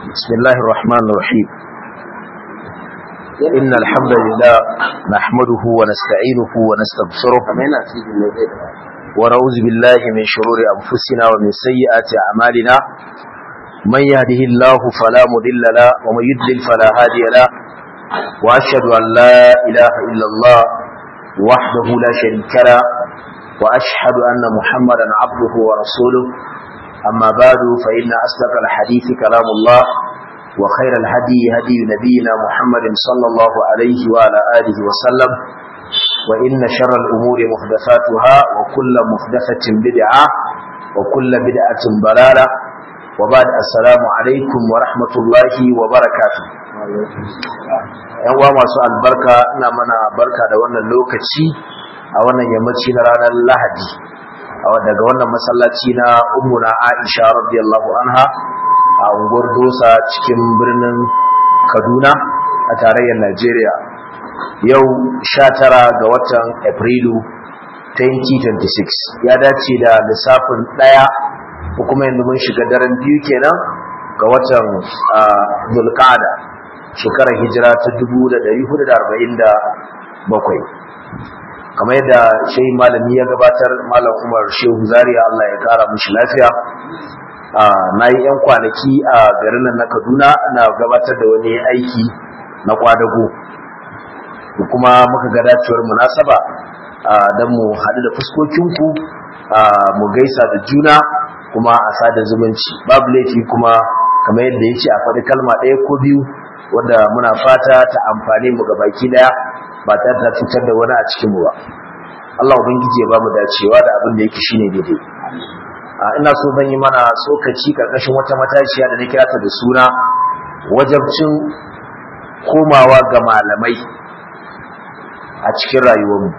بسم الله الرحمن الرحيم إن الحمد لله نحمده ونستعينه ونستغفره ونعوذ بالله من شرور أنفسنا ومن سيئات أعمالنا من يهده الله فلا مضل له ومن يضلل فلا هادي له وأشهد أن لا إله إلا الله وحده لا شريك له وأشهد أن محمدا عبده ورسوله أما بعد فإن أصدق الحديث كلام الله وخير الهدي هدي نبينا محمد صلى الله عليه وعلى آله وسلم وإن شر الأمور محدثاتها وكل محدثة بدعة وكل بدعة ضلالة وبعد السلام عليكم ورحمة الله وبركاته yan uwa masu albarka ina mana barka da wannan lokaci a wannan yammaci na ranar lahadi daga wannan masallaci na ummuna aisha radiyallahu anha a unguwar dosa cikin birnin kaduna a tarayyar najeriya yau 19 ga watan afrilu 2026 ya dace da lissafin ɗaya ko kuma yanzu mun shiga daren biyu kenan ga watan zulkada shekarar hijira ta 1447 kamar yadda shehi malami ya gabatar malam umar shehu zaria Allah ya kara mushi lafiya na yi 'yan kwanaki a garin nan na kaduna na gabatar da wani aiki na kwadago kuma muka ga dacewar munasaba don mu haɗu da fuskokinku mu gaisa da juna kuma a sada zumunci babu laifi kuma kamar yadda ya ce a faɗi kalma ɗaya ko biyu wanda muna fata ta amfani mu ga baki ɗaya ba ta ta cutar da wani a cikinmu ba Allah ubangiji ya ba mu dacewa da abin da yake shine daidai ina so zan yi mana tsokaci karkashin wata matashiya da na kira ta da suna wajabcin komawa ga malamai a cikin rayuwarmu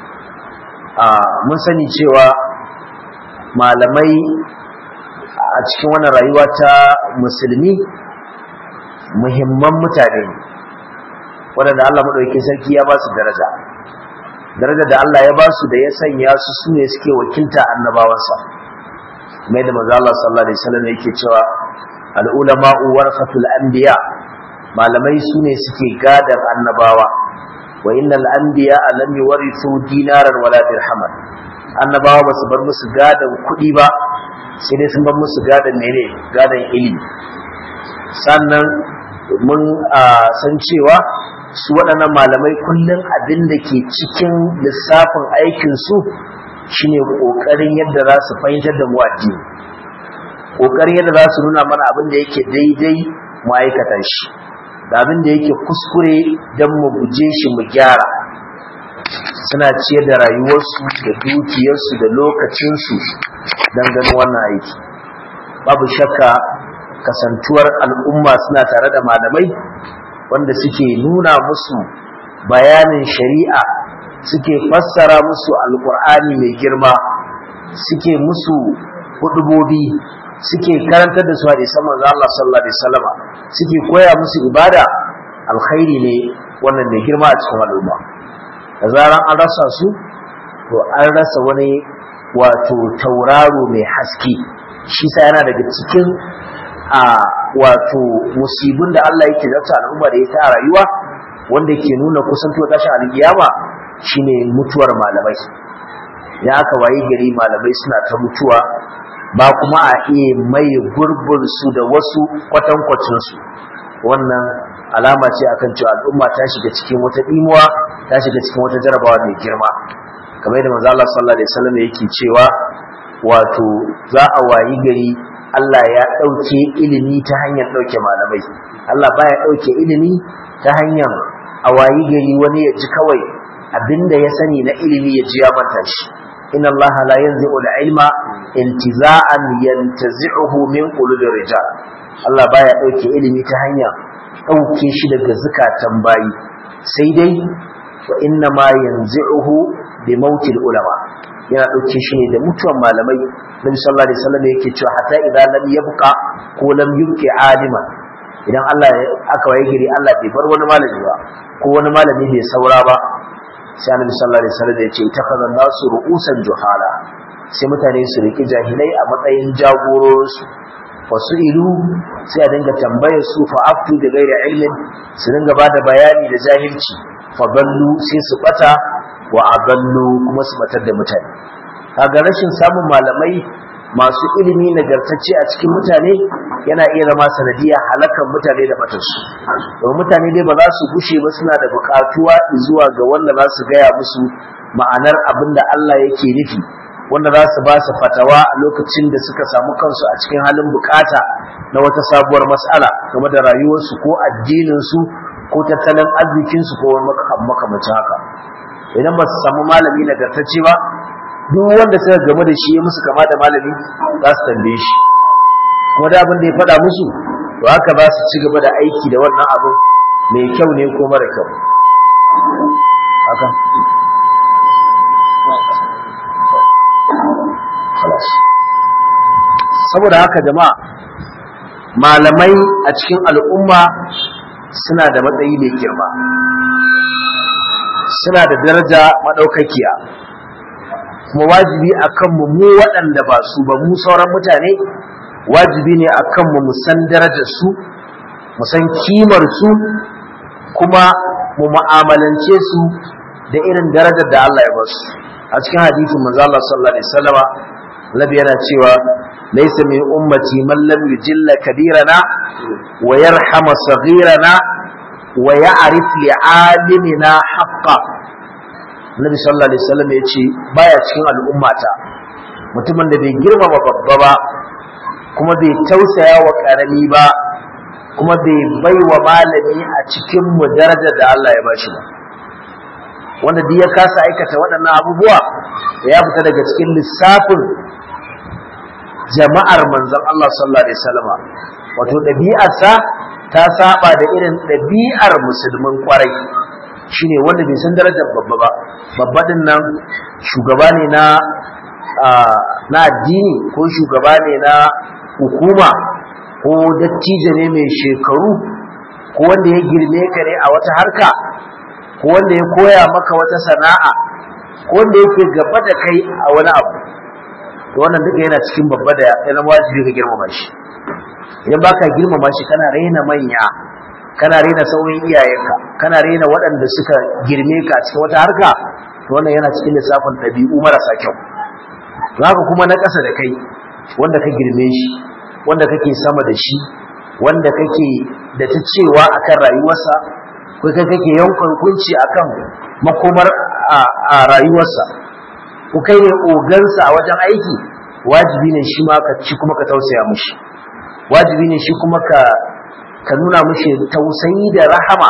mun sani cewa malamai a cikin wannan rayuwa ta musulmi muhimman mutane ne waɗanda Allah maɗauki sarki ya ba su daraja daraja da Allah ya ba su da ya sanya su su ne suke wakilta annabawansa mai da maza Allah sallallahu alaihi wasallam yake cewa al-ulama'u warasatul anbiya malamai su ne suke gadan annabawa wa innal anbiya lam yuwarithu dinaran wala dirhaman annabawa ba su bar musu gadan kuɗi ba sai dai sun bar musu gadan mene gadan ilimi sannan mun san cewa su waɗannan malamai kullum abin da ke cikin lissafin aikinsu shine ƙoƙarin yadda za su fahimtar da mu addini ƙoƙarin yadda za su nuna mana abin da yake daidai mu aikata shi da abin da yake kuskure don mu guje shi mu gyara suna ciyar da rayuwarsu da dukiyarsu da lokacinsu don ganin wannan aiki babu shakka kasantuwar al'umma suna tare da malamai wanda suke nuna musu bayanin shari'a suke fassara musu alkur'ani mai girma suke musu hudubobi suke karantar da su hadisan manzo Allah sallallahu alaihi wasallama suke koya musu ibada alkhairi ne wannan mai girma a cikin al'umma da zaran an rasa su to an rasa wani wato tauraro mai haske shi sa yana daga cikin a wato musibin da Allah yake zata al'umma da ita a rayuwa wanda ke nuna kusantuwa tashin alkiyama shine mutuwar malamai ya aka wayi gari malamai suna ta mutuwa ba kuma a iya mai gurbin su da wasu kwatankwacin su wannan alama ce akan cewa al'umma ta shiga cikin wata dimuwa ta shiga cikin wata jarabawa mai girma kamar yadda manzo Allah sallallahu alaihi wasallam yake cewa wato za a wayi gari Allah ya ɗauke ilimi ta hanyar ɗauke malamai Allah baya ɗauke ilimi ta hanyar a wayi gari wani ya ji kawai abinda ya sani na ilimi ya ji ya manta shi inna Allah la yanzi'u al-ilma intiza'an yantazi'uhu min qulubi rijal Allah baya ɗauke ilimi ta hanyar ɗauke shi daga zukatan bayi sai dai wa inna ma yanzi'uhu bi mautil ulama yana ɗauke shi ne da mutuwan malamai nabi sallallahu alaihi wasallam yake cewa hatta idan lam yabqa ko lam yubqi alima idan Allah aka waye gari Allah bai bar wani malami ba ko wani malami bai saura ba sai annabi sallallahu alaihi wasallam ya ce takazzan nasu ru'usan juhala sai mutane su riki jahilai a matsayin jagororinsu wasu ilu sai a dinga tambayar su fa aftu da gaira ilmin su dinga ba da bayani da jahilci fa ballu sai su bata wa agallu kuma su batar da mutane kaga rashin samun malamai masu ilimi nagartacce a cikin mutane yana iya zama sanadiyar halakan mutane da batarsu domin mutane dai ba za su gushe ba suna da bukatuwa zuwa ga wanda za su gaya musu ma'anar abin da Allah yake nufi wanda za su ba su fatawa a lokacin da suka samu kansu a cikin halin bukata na wata sabuwar mas'ala game da rayuwarsu ko addininsu ko tattalin arzikinsu ko wani makamancin haka idan ba su samu malami nagartacce ba duk wanda suka game da shi ya musu kama da malami za su tambaye shi kuma da abin da ya faɗa musu to haka za su ci gaba da aiki da wannan abin mai kyau ne ko mara kyau haka saboda haka jama'a malamai a cikin al'umma suna da matsayi mai girma suna da daraja maɗaukakiya kuma wajibi a kanmu mu waɗanda ba su ba mu sauran mutane wajibi ne a kanmu mu san darajar su mu san kimar su kuma mu mu'amalance su da irin darajar da Allah ya ba su a cikin hadisin manzo Allah sallallahu alaihi wasallama Nabi yana cewa laysa min ummati man lam yujilla kabirana wa yarhama saghirana wa ya'rif li'alimina haqqan Nabi sallallahu alaihi wasallam ya ce baya cikin al'ummata mutumin da bai girmama babba ba kuma bai tausaya wa karami ba kuma bai bai wa malami a cikin mu daraja da Allah ya bashi ba wanda duk ya kasa aikata waɗannan abubuwa ya fita daga cikin lissafin jama'ar manzon Allah sallallahu alaihi wasallam wato ɗabi'arsa ta saba da irin ɗabi'ar musulmin kwarai shine wanda bai san darajar babba ba babba din nan shugaba ne na na addini ko shugaba ne na hukuma ko dattijo ne mai shekaru ko wanda ya girme ka ne a wata harka ko wanda ya koya maka wata sana'a ko wanda yake gaba da kai a wani abu to wannan duka yana cikin babba da ya zama wajibi ka girmama shi idan baka girmama shi kana raina manya kana raina sauyin iyayenka kana raina waɗanda suka girme ka cikin wata harka to wannan yana cikin lissafin ɗabi'u marasa kyau haka kuma na ƙasa da kai wanda ka girme shi wanda kake sama da shi wanda kake da ta cewa akan rayuwarsa ko kai kake yankan hukunci akan makomar a rayuwarsa ko kai ne ogansa a wajen aiki wajibi ne shi ma ka ci kuma ka tausaya mishi wajibi ne shi kuma ka ka nuna mishi tausayi da rahama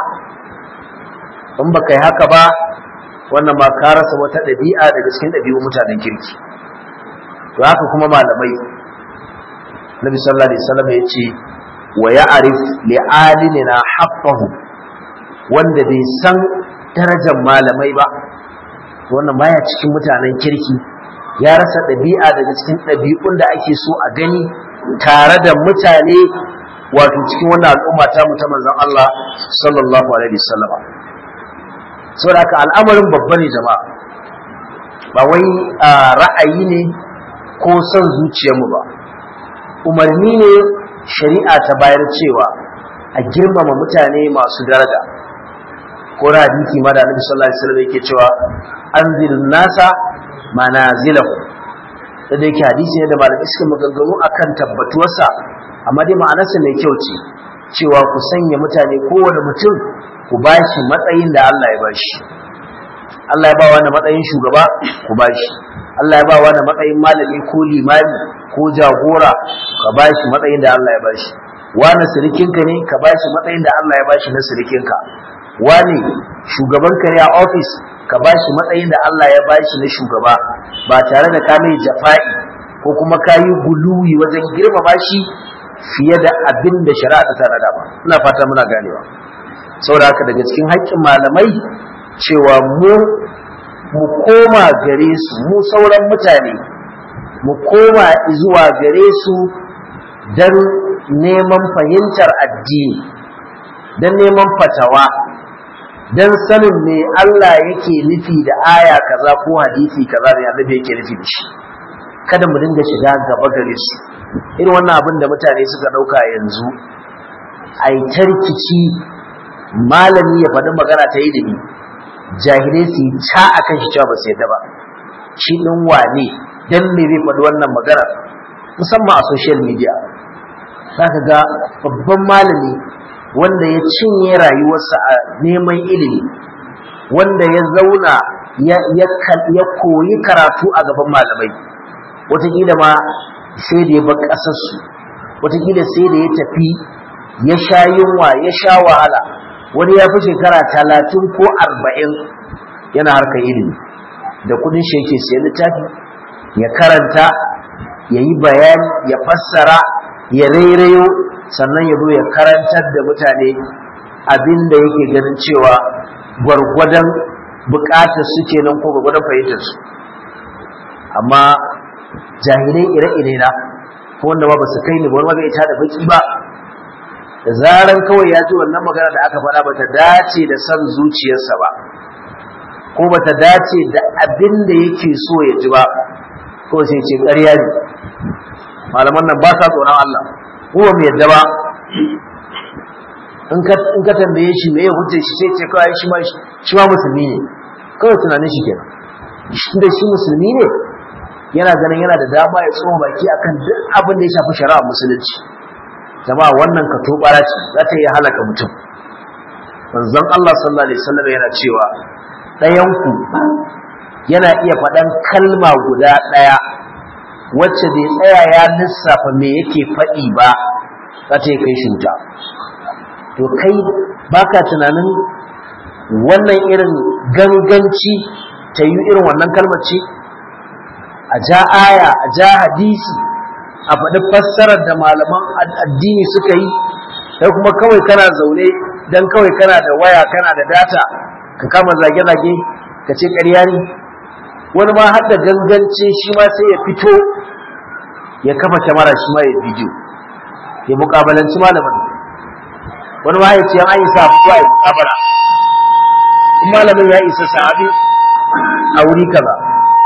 in ba kai haka ba wannan ma ka rasa wata ɗabi'a daga cikin ɗabi'un mutanen kirki to haka kuma malamai Nabi sallallahu alaihi wasallam ya ce wa ya'rif li alimina haqqahu wanda bai san darajar malamai ba wannan baya cikin mutanen kirki ya rasa ɗabi'a daga cikin ɗabi'un da ake so a gani tare da mutane wato cikin wannan al'umma ta mu ta manzon Allah sallallahu alaihi wasallam saboda haka al'amarin babba ne jama'a ba wai ra'ayi ne ko son zuciyarmu ba umarni ne shari'a ta bayar cewa a girmama mutane masu daraja ko da hadisi ma da Annabi sallallahu alaihi wasallam yake cewa anzil nasa manazilahu da yake hadisi ne da malamai suka maganganu akan tabbatuwarsa amma dai ma'anarsa mai kyau ce cewa ku sanya mutane kowane mutum ku bashi matsayin da Allah ya bashi Allah ya ba wani matsayin shugaba ku bashi Allah ya ba wani matsayin malami ko limami ko jagora ka bashi matsayin da Allah ya bashi wani sirikinka ne ka bashi matsayin da Allah ya bashi na sirikinka wani shugabanka ne a ofis ka bashi matsayin da Allah ya bashi na shugaba ba tare da ka mai jafa'i ko kuma ka yi guluwi wajen girmama shi fiye da abin da shari'a ta tanada ba ina fata muna ganewa saboda haka daga cikin haƙƙin malamai cewa mu mu koma gare su mu sauran mutane mu koma zuwa gare su don neman fahimtar addini don neman fatawa don sanin me Allah yake nufi da aya kaza ko hadisi kaza da annabi yake nufi da shi kada mu dinga shiga gaba gare su irin wannan abin da mutane suka ɗauka yanzu a yi tarkici malami ya faɗi magana ta ilimi jahilai su yi ca a kan shi cewa ba su yadda ba shi ɗin wane don me zai faɗi wannan magana musamman a social media za ka ga babban malami wanda ya cinye rayuwarsa a neman ilimi wanda ya zauna ya koyi karatu a gaban malamai wataƙila ma sai da ya bar ƙasarsu wataƙila sai da ya tafi ya sha yunwa ya sha wahala wani ya fi shekara talatin ko arba'in yana harkar ilimi da kudin shi yake siyan littafi ya karanta ya yi bayani ya fassara ya rairayo sannan ya zo ya karantar da mutane abin da yake ganin cewa gwargwadon bukatar su kenan ko gwargwadon fahimtar su amma jahilai ire-ire na ko wanda ba su kai ni ba wani ma bai ita da baki ba da zaran kawai ya ji wannan magana da aka faɗa bata dace da son zuciyarsa ba ko bata dace da abin da yake so ya ji ba ko sai ce ƙarya ne malaman nan ba sa tsoron Allah ko ba mu yadda ba in ka tambaye shi me ya hujjar shi sai ce kawai shi ma shi ma musulmi ne kawai tunanin shi kenan shi da shi musulmi ne yana ganin yana da dama ya tsoma baki akan duk abin da ya shafi shari'a musulunci jama'a wannan ka tobara ce za ta iya halaka mutum manzon Allah sallallahu alaihi wasallam yana cewa ɗayan ku yana iya faɗan kalma guda ɗaya wacce bai tsaya ya lissafa me yake faɗi ba za ta kai shi wuta to kai baka tunanin wannan irin ganganci ta yi irin wannan kalmar ce a ja aya a ja hadisi a faɗi fassarar da malaman addini suka yi sai kuma kawai kana zaune don kawai kana da waya kana da data ka kama zage-zage ka ce ƙarya ne wani ma har da gangancin shi ma sai ya fito ya kafa kyamara shi ma ya bidiyo ya mukabalanci malamin wani ma ya ce an isa fitowa ya mukabala in malamin ya isa sahabi a wuri kaza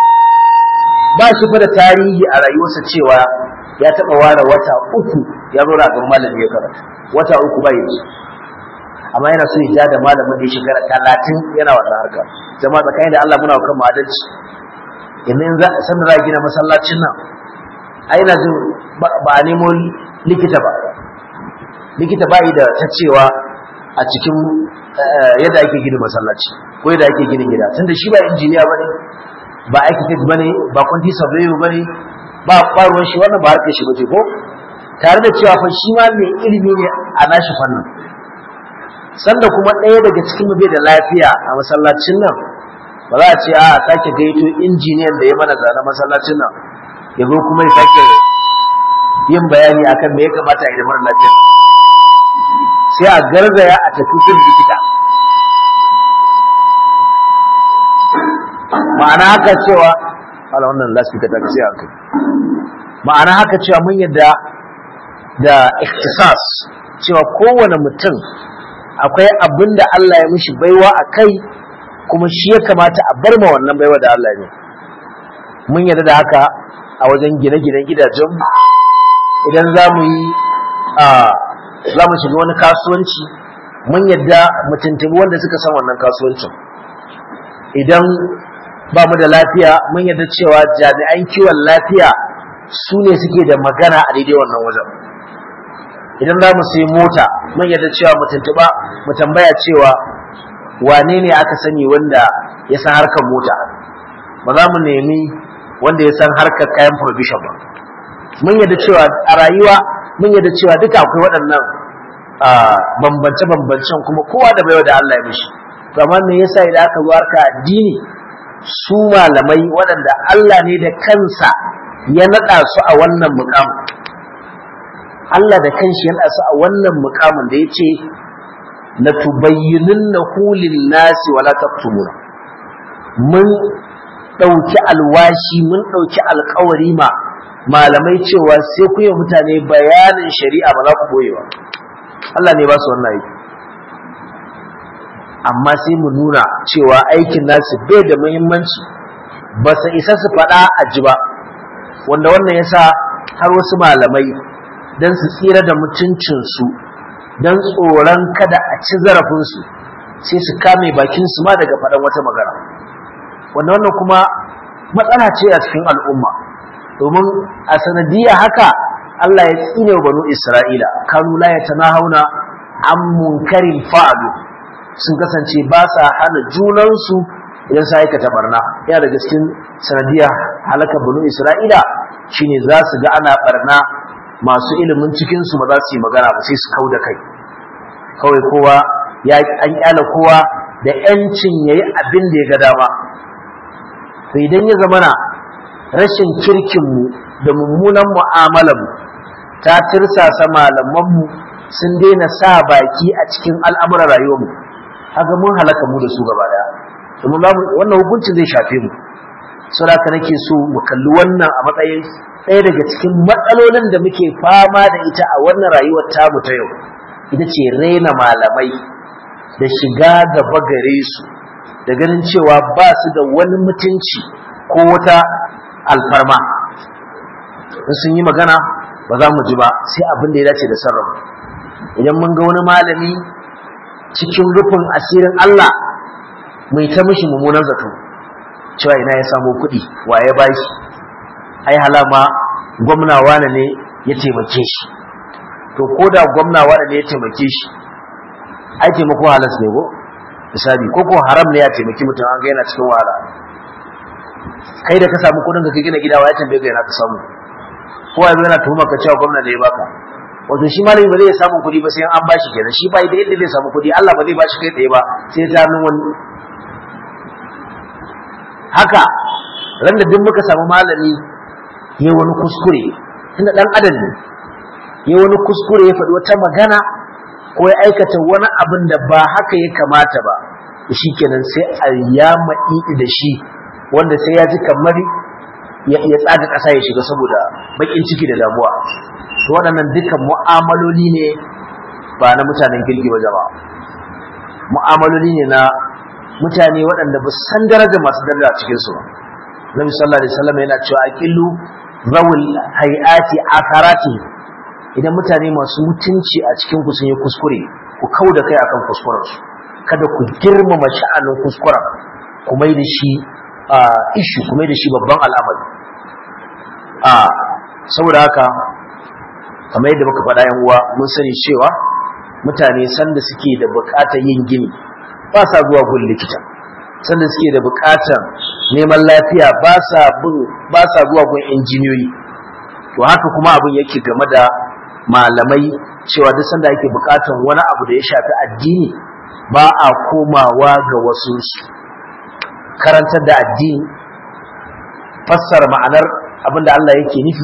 ba shi fa da tarihi a rayuwarsa cewa ya taɓa ware wata uku ya zo ragar malami ya karatu wata uku bai yi amma yana so ya ja da malamin da ya shekara talatin yana wannan harka jama'a tsakanin da Allah muna kan mu adalci yanzu in za san za gina masallacin nan ai na jin ba a nemo likita ba likita ba yi da ta cewa a cikin yadda ake gina masallaci ko yadda ake gina gida tunda shi ba injiniya bane ba architect bane ba quantity surveyor bane ba kwaruwan shi wannan ba harkar shi bace ko tare da cewa fa shi ma mai ilimi ne a nashi fannin sanda kuma ɗaya daga cikin bai da lafiya a masallacin nan ba za a ce a sake gaito injiniyan da ya mana zane masallacin nan ya zo kuma ya sake yin bayani akan me ya kamata a yi da mara lafiya sai a garzaya a tafi gun likita ma'ana haka cewa ala wannan lasfika ta kasi a kai ma'ana haka cewa mun yadda da ikhtisas cewa kowane mutum akwai abin da Allah ya mishi baiwa a kai kuma shi ya kamata a bar ma wannan baiwa da Allah ne mun yadda da haka a wajen gine-ginen gidajen idan za mu yi za mu shiga wani kasuwanci mun yadda mu tuntubi wanda suka san wannan kasuwancin idan ba mu da lafiya mun yadda cewa jami'an kiwon lafiya su ne suke da magana a daidai wannan wajen idan za mu sai mota mun yadda cewa mu tuntuba mu tambaya cewa wane ne aka sani wanda ya san harkar mota ba za mu nemi wanda ya san harkar kayan provision ba mun yadda cewa a rayuwa mun yadda cewa duka akwai waɗannan bambance-bambancen kuma kowa da baiwa da Allah ya mishi to amma me yasa idan aka zo harka addini su malamai waɗanda Allah ne da kansa ya naɗa su a wannan mukamin Allah da kanshi ya naɗa su a wannan mukamin da ya ce la tubayyinunnahu lin-nasi wa la taktumuna mun ɗauki alwashi mun ɗauki alkawari ma malamai cewa sai ku yi mutane bayanin shari'a ba za ku boye ba Allah ne ba su wannan aiki amma sai mu nuna cewa aikin nasu bai da muhimmanci ba su isa su faɗa a ji ba wanda wannan yasa har wasu malamai don su tsira da mutuncinsu don tsoron kada a ci zarafinsu sai su kame bakinsu ma daga faɗan wata magana wanda wannan kuma matsala ce a cikin al'umma domin a sanadiyya haka Allah ya tsine wa banu Isra'ila kanu la yatanahuna an munkarin fa'alu sun kasance ba sa hana junansu idan sa aikata barna yana daga cikin sanadiyya halaka banu Isra'ila shine za su ga ana barna masu ilimin cikin su ba za su yi magana ba sai su kau da kai kawai kowa ya an kyala kowa da yancin yayi abin da ya ga dama to idan ya zamana rashin kirkinmu da mummunan mu'amalarmu ta tirsasa malamanmu sun daina sa baki a cikin al'amuran rayuwarmu haka mun halaka mu da su gaba daya domin wannan hukuncin zai shafe mu saboda nake so mu kalli wannan a matsayin ɗaya daga cikin matsalolin da muke fama da ita a wannan rayuwar tamu ta yau ita ce raina malamai da shiga gaba gare su da ganin cewa ba su da wani mutunci ko wata alfarma in sun yi magana ba za mu ji ba sai abin da ya dace da sarrafa idan mun ga wani malami cikin rufin asirin Allah mai ta mishi mummunan zato cewa ina ya samu kuɗi wa ya bashi ai halama gwamna wane ne ya taimake shi to ko da gwamna wane ne ya taimake shi ai taimako halas ne ko misali ko ko haram ne ya taimaki mutum an ga yana cikin wahala kai da ka samu kudin ka gina gida wa ya tambaye ka yana ka samu ko yanzu yana tuhuma ka cewa gwamna da ya baka wato shi malami ba zai samu kudi ba sai an bashi kenan shi ba da yadda zai samu kudi Allah ba zai bashi kai tsaye ba sai ta hannun wani haka ran da duk muka samu malami ya wani kuskure tunda dan adam ne ya wani kuskure ya faɗi wata magana ko ya aikata wani abin da ba haka ya kamata ba shi kenan sai a yama da shi wanda sai ya ji kamar ya tsaga ƙasa ya shiga saboda baƙin ciki da damuwa to waɗannan dukkan mu'amaloli ne ba na mutanen kirki ba jama'a mu'amaloli ne na mutane waɗanda ba san daraja masu daraja a cikin su ba Nabi sallallahu alaihi wasallam yana cewa aqillu zawul hayati akarati idan mutane masu mutunci a cikin ku sun yi kuskure ku kau da kai akan kuskuren su kada ku girmama sha'anin kuskuren ku mai da shi ishu ku mai da shi babban al'amari a saboda haka kamar yadda muka faɗa yan uwa mun sani cewa mutane sanda suke da buƙatar yin gini ba sa zuwa gun likita sanda suke da buƙatar neman lafiya ba sa bin ba sa zuwa gun injiniyoyi to haka kuma abin yake game da malamai cewa duk sanda ake buƙatar wani abu da ya shafi addini ba a komawa ga wasu karantar da addini fassara ma'anar abin da Allah yake nufi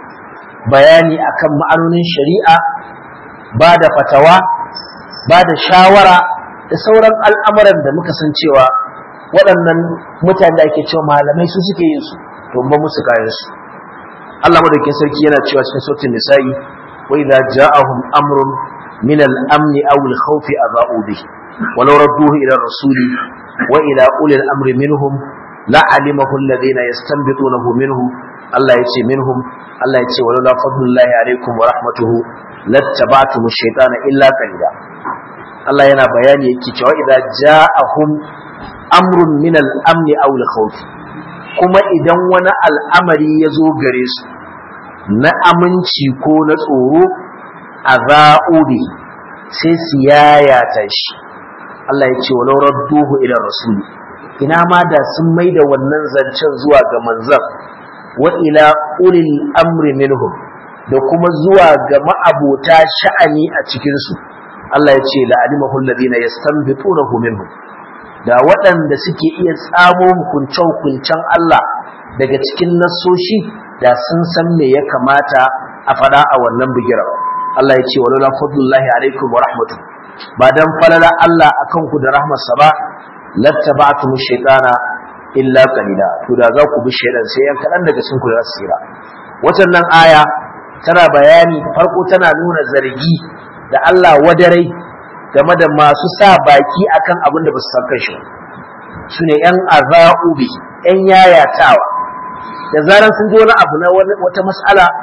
bayani akan ma'anonin shari'a ba da fatawa ba da shawara da sauran al'amuran da muka san cewa waɗannan mutane da ake cewa malamai su suke yin su to ba musu kayan su Allah madaukakin sarki yana cewa cikin sautin nisa'i wa idza ja'ahum amrun min al-amn aw al-khawf adha'u bihi walau radduhu ila rasuli wa ila ulil amri minhum la'alimahu alladhina yastanbitunahu minhu Allah yace minhum Allah yace walaula fadlullahi alaikum wa rahmatuhu lattaba'tum ash-shaytana illa qalila Allah yana bayani yake cewa idza ja'ahum amrun min al-amn aw al-khawf kuma idan wani al'amari ya zo gare su na aminci ko na tsoro a za'ubi sai su yayata shi Allah ya ce walau radduhu ila rasuli ina ma da sun mai da wannan zancen zuwa ga manzan wa ila ulil amri minhum da kuma zuwa ga ma'abota sha'ani a cikinsu Allah ya ce la'alimahu alladhina yastanbitunahu minhum da waɗanda suke iya tsamo hukunce-hukuncen Allah daga cikin nassoshi da sun san me ya kamata a faɗa a wannan bigira Allah ya ce wa lula fadlullahi alaikum wa rahmatu ba dan falala Allah akan ku da rahmarsa ba lattaba'tum shaytana illa qalila to da za ku bi shaytan sai yan kadan daga cikin ku za su tsira wannan aya tana bayani farko tana nuna zargi da Allah wadarai game da masu sa baki akan abin da ba su san kanshi su ne ‘yan aza'ubi ‘yan yayatawa da zaran sun ji wani abu na wata mas'ala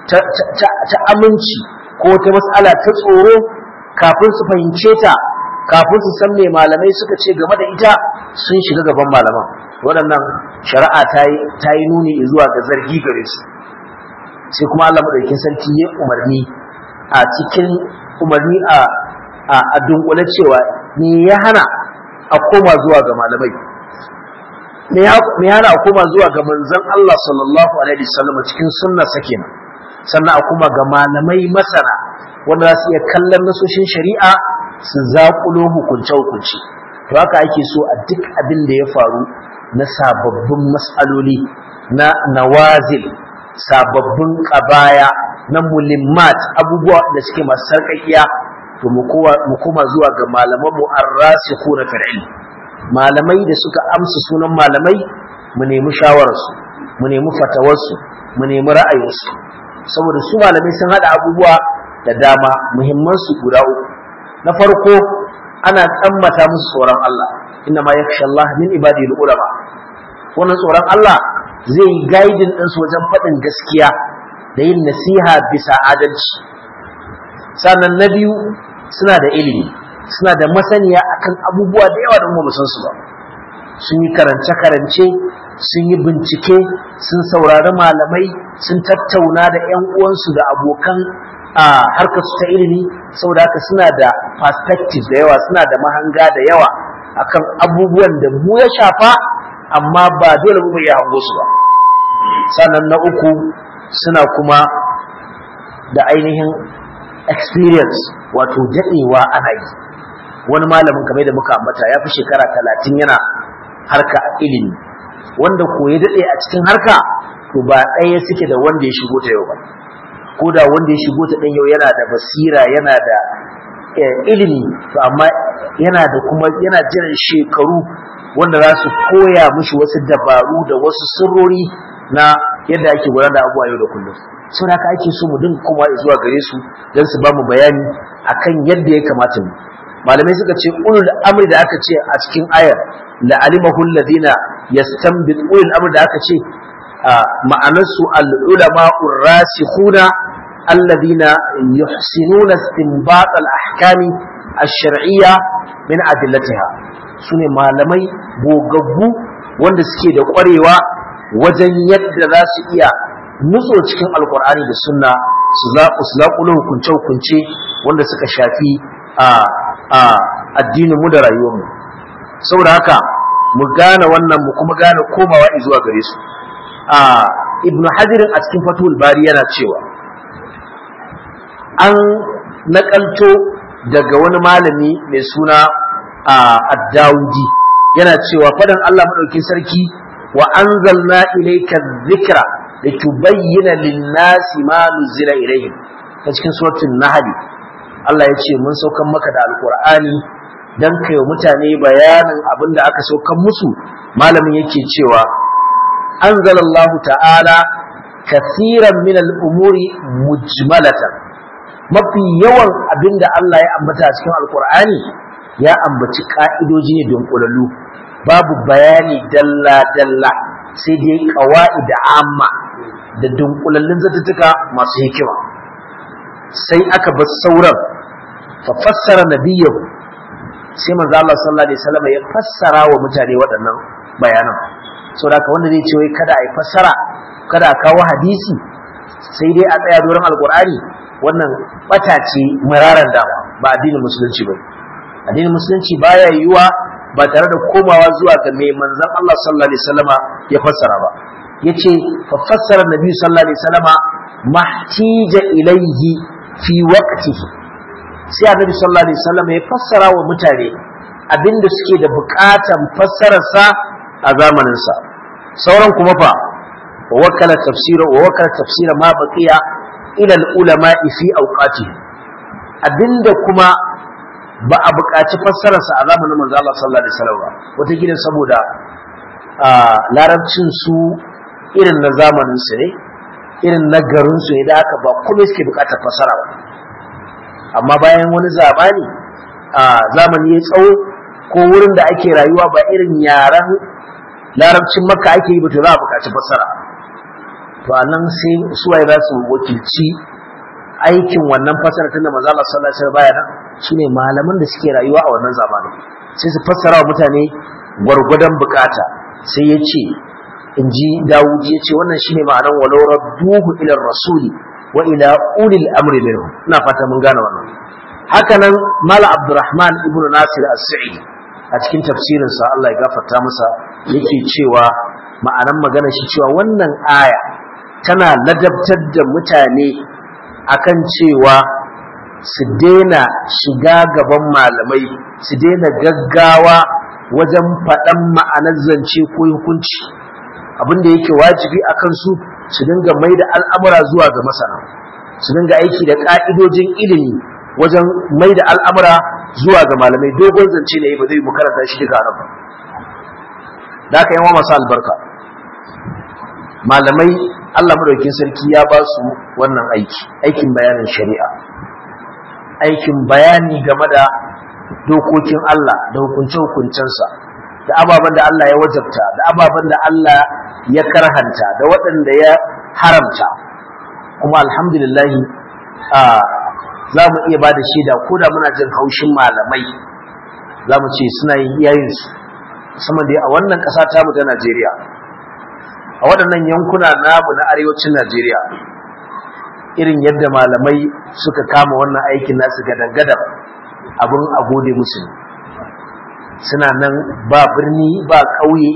ta aminci ko ta matsala ta tsoro kafin su fahimce ta kafin su san me malamai suka ce game da ita sun shiga gaban malaman waɗannan shari'a ta yi nuni zuwa ga zargi gare su sai kuma Allah madaukakin sarki ya umarni a cikin umarni a a dunkule cewa me ya hana a koma zuwa ga malamai me ya hana a koma zuwa ga manzon Allah sallallahu alaihi wasallam cikin sunna sakina sannan a koma ga malamai masana wanda za su iya kallon nasoshin shari'a su zaƙulo hukunce-hukunce to haka ake so a duk abin da ya faru na sababbin matsaloli na nawazil sababbin ƙabaya na mulimmat abubuwa da suke masu sarƙaƙiya to mu koma zuwa ga malaman mu arrasiku na fir'il malamai da suka amsa sunan malamai mu nemi shawararsu mu nemi fatawarsu mu nemi ra'ayinsu saboda su malamai sun haɗa abubuwa da dama muhimman su guda uku na farko ana tsammata musu tsoron Allah inna ma yakhsha Allah min ibadihi ulama wannan tsoron Allah zai yi guiding din su wajen faɗin gaskiya da yin nasiha bisa adalci sannan na biyu suna da ilimi suna da masaniya akan abubuwa da yawa da mu san su ba sun yi karance karance sun yi bincike sun saurari malamai sun tattauna da ƴan uwansu da abokan a harkar su ta ilimi saboda haka suna da perspective da yawa suna da mahanga da yawa akan abubuwan da mu ya shafa amma ba dole mu ya hango su ba sannan na uku suna kuma da ainihin experience wato daɗewa ana yi wani malamin kamar da muka ambata ya fi shekara talatin yana harka ilimi wanda ko ya daɗe a cikin harka to ba ɗaya suke da wanda ya shigo ta yau ba ko da wanda ya shigo ta ɗan yau yana da basira yana da ilimi to amma yana da kuma yana jiran shekaru wanda za su koya mushi wasu dabaru da wasu sirrori na yadda ake gudanar da abubuwa yau da kullum sau haka ake so mu dinga kuma zuwa gare su don su ba mu bayani akan yadda ya kamata mu malamai suka ce ulul amri da aka ce a cikin ayar la alimahu alladhina yastanbit ulul amri da aka ce ma'anarsu al-ulama ar-rasikhuna alladhina yuhsinuna istinbat al-ahkami ash-shar'iyya min adillatiha sune malamai gogaggu wanda suke da ƙwarewa wajen yadda za su iya nutso cikin alkur'ani da sunna su zaƙulo hukunce-hukunce wanda suka shafi a addinin mu da rayuwarmu saboda haka mu gane wannan mu kuma gane komawa zuwa gare su a ibnu hajirin a cikin fatul bari yana cewa an nakalto daga wani malami mai suna ad-dawudi yana cewa fadan Allah madaukin sarki wa anzalna ilayka dhikra litubayyana lin-nasi ma nuzila ilayhim ta cikin suratul nahl Allah ya ce mun saukan maka da alqur'ani dan kai mutane bayanin abin da aka saukan musu malamin yake cewa anzalallahu ta'ala kathiran min al-umuri mujmalatan mafi yawan abin da Allah ya ambata a cikin alqur'ani ya ambaci ka'idoji ne dunkulallu babu bayani dalla dalla sai dai qawaid amma da dunkulallun zattuka masu hikima sai aka bar sauran fa fassara nabiyyu sai manzo Allah sallallahu alaihi wasallam ya fassara wa mutane waɗannan bayanan saboda haka wanda zai ce wai kada a yi fassara kada a kawo hadisi sai dai a tsaya doron alqur'ani wannan bata ce mararan dama ba addinin musulunci ba addinin musulunci baya yiwuwa ba tare da komawa zuwa ga mai manzon Allah sallallahu alaihi wasallama ya fassara ba yace fa fassara nabi sallallahu alaihi wasallama mahtija ilayhi fi waqtihi sai annabi sallallahu alaihi wasallama ya fassara wa mutane abinda suke da bukatan fassararsa a zamanin sa sauran kuma fa wa wakala tafsira wa wakala tafsira ma baqiya ila al-ulama fi awqatihi abinda kuma ba a buƙaci fassararsa a zamanin manzo Allah sallallahu alaihi wasallam ba wata gidan saboda larabcin su irin na zamanin su ne irin na garin su ne da aka ba kuma suke buƙatar fassara ba amma bayan wani zamani a zamani ya tsawo ko wurin da ake rayuwa ba irin yaran larabcin makka ake yi ba to za a buƙaci fassara to anan sai suwaye za su wakilci aikin wannan fasara tunda manzo Allah sallallahu alaihi wasallam baya nan shine malaman da suke rayuwa a wannan zamanin sai su fassara wa mutane gwargwadon bukata sai ya ce in ji Dawud ya ce wannan shine ma'anar walau radduhu ila rasuli wa ila ulil amri minhum ina fata mun gane wannan hakanan Mala Abdurrahman ibn Nasir as-Sa'idi a cikin tafsirin sa Allah ya gafarta masa yake cewa ma'anar magana shi cewa wannan aya tana ladabtar da mutane akan cewa su daina shiga gaban malamai su daina gaggawa wajen faɗan ma'anar zance ko hukunci abin da yake wajibi a kansu su dinga mai da al'amura zuwa ga masana su dinga aiki da ƙa'idojin ilimi wajen mai da al'amura zuwa ga malamai dogon zance ne ba zai mu karanta shi duka nan ba da aka yi wa masu albarka malamai Allah madaukin sarki ya ba su wannan aiki aikin bayanin shari'a aikin bayani game da dokokin Allah da hukunce-hukuncensa da ababen da Allah ya wajabta da ababen da Allah ya karhanta da waɗanda ya haramta kuma alhamdulillah za mu iya ba da shaida ko da muna jin haushin malamai za mu ce suna yin iyayensu musamman dai a wannan ƙasa tamu ta Najeriya a waɗannan yankuna namu na arewacin Najeriya irin yadda malamai suka kama wannan aikin nasu gadan-gadan abin a gode musu suna nan ba birni ba ƙauye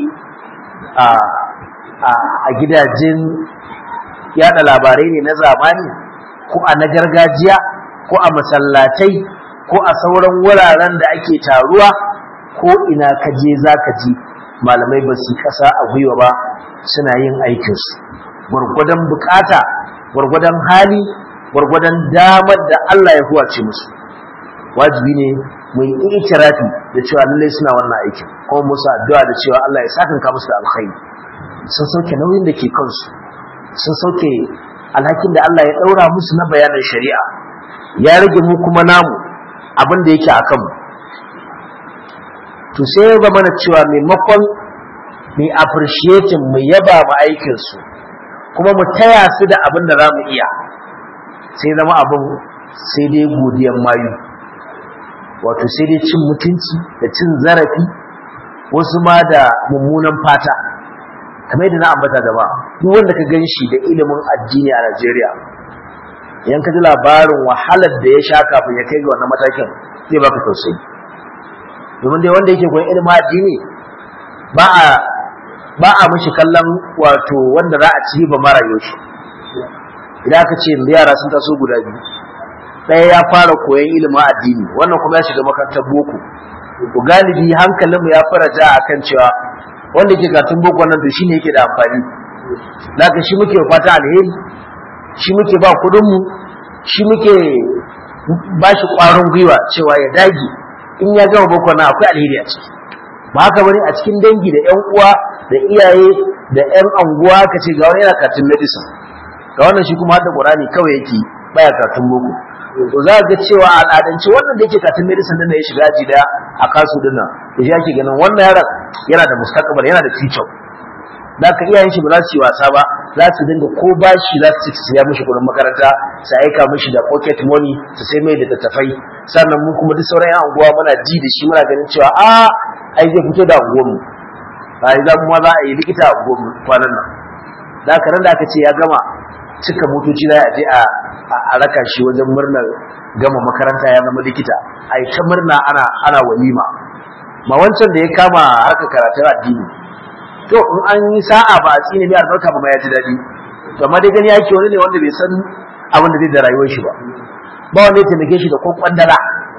a gidajen yada labarai ne na zamani ko a na gargajiya ko a masallatai ko a sauran wuraren da ake taruwa ko ina kaje za ka ji malamai ba su kasa a gwiwa ba suna yin aikinsu gwargwadon bukata gwargwadon hali gwargwadon damar da Allah ya huwace musu wajibi ne mu yi ikirafi da cewa lallai suna wannan aikin kuma musu addu'a da cewa Allah ya sakanka musu da alkhairi sun sauke nauyin da ke kansu sun sauke alhakin da Allah ya daura musu na bayanin shari'a ya rage mu kuma namu abin da yake a kanmu to sai ya zama na cewa maimakon mu appreciating mu yaba mu aikinsu kuma mu taya su da abin da za mu iya sai zama abin sai dai godiyan mayu wato sai dai cin mutunci da cin zarafi wasu ma da mummunan fata kamar yadda na ambata gaba duk wanda ka gan shi da ilimin addini a Najeriya idan ka ji labarin wahalar da ya sha kafin ya kai ga wannan matakin zai baka tausayi domin dai wanda yake koyon ilimin addini ba a ba a mishi kallon wato wanda za a ci ba mara yoshi idan aka ce yara sun taso guda biyu ɗaya ya fara koyon ilimin addini wannan kuma ya shiga makarantar boko to galibi hankalinmu ya fara ja akan cewa wanda ke gatun boko nan to shine yake da amfani zaka shi muke fata alheri shi muke ba kudin mu shi muke ba shi ƙwarin gwiwa cewa ya dage in ya gama boko nan akwai alheri a ciki ba haka bane a cikin dangi da ƴan uwa da iyaye da ƴan anguwa ka ce ga wani yana katun medicine ga wannan shi kuma hadda Qur'ani kawai yake baya katun boko to za ga cewa a al'adance wannan da yake katun medicine din da ya shiga aji daya a kasu din nan da shi ake ganin wannan yaron yana da mustaqbal yana da future da ka iyayen shi ba za su yi wasa ba za su dinga ko bashi za su ci su siya mishi kuɗin makaranta su aika mishi da pocket money su sai mai da tattafai sannan mu kuma duk sauran yan anguwa muna ji da shi muna ganin cewa a ai zai fito da anguwanmu a yi za mu za a yi likita a anguwanmu kwanan nan da haka nan da aka ce ya gama cika motoci za a je a raka shi wajen murnar gama makaranta ya zama likita a yi ta murna ana ana walima ma wancan da ya kama harkar karatun addini to in an yi sa'a ba a tsine mai albarka ba ma ya ji daɗi to amma dai gani yake wani ne wanda bai san abin da zai da rayuwar shi ba ba wanda ya taimake shi da ko kwandala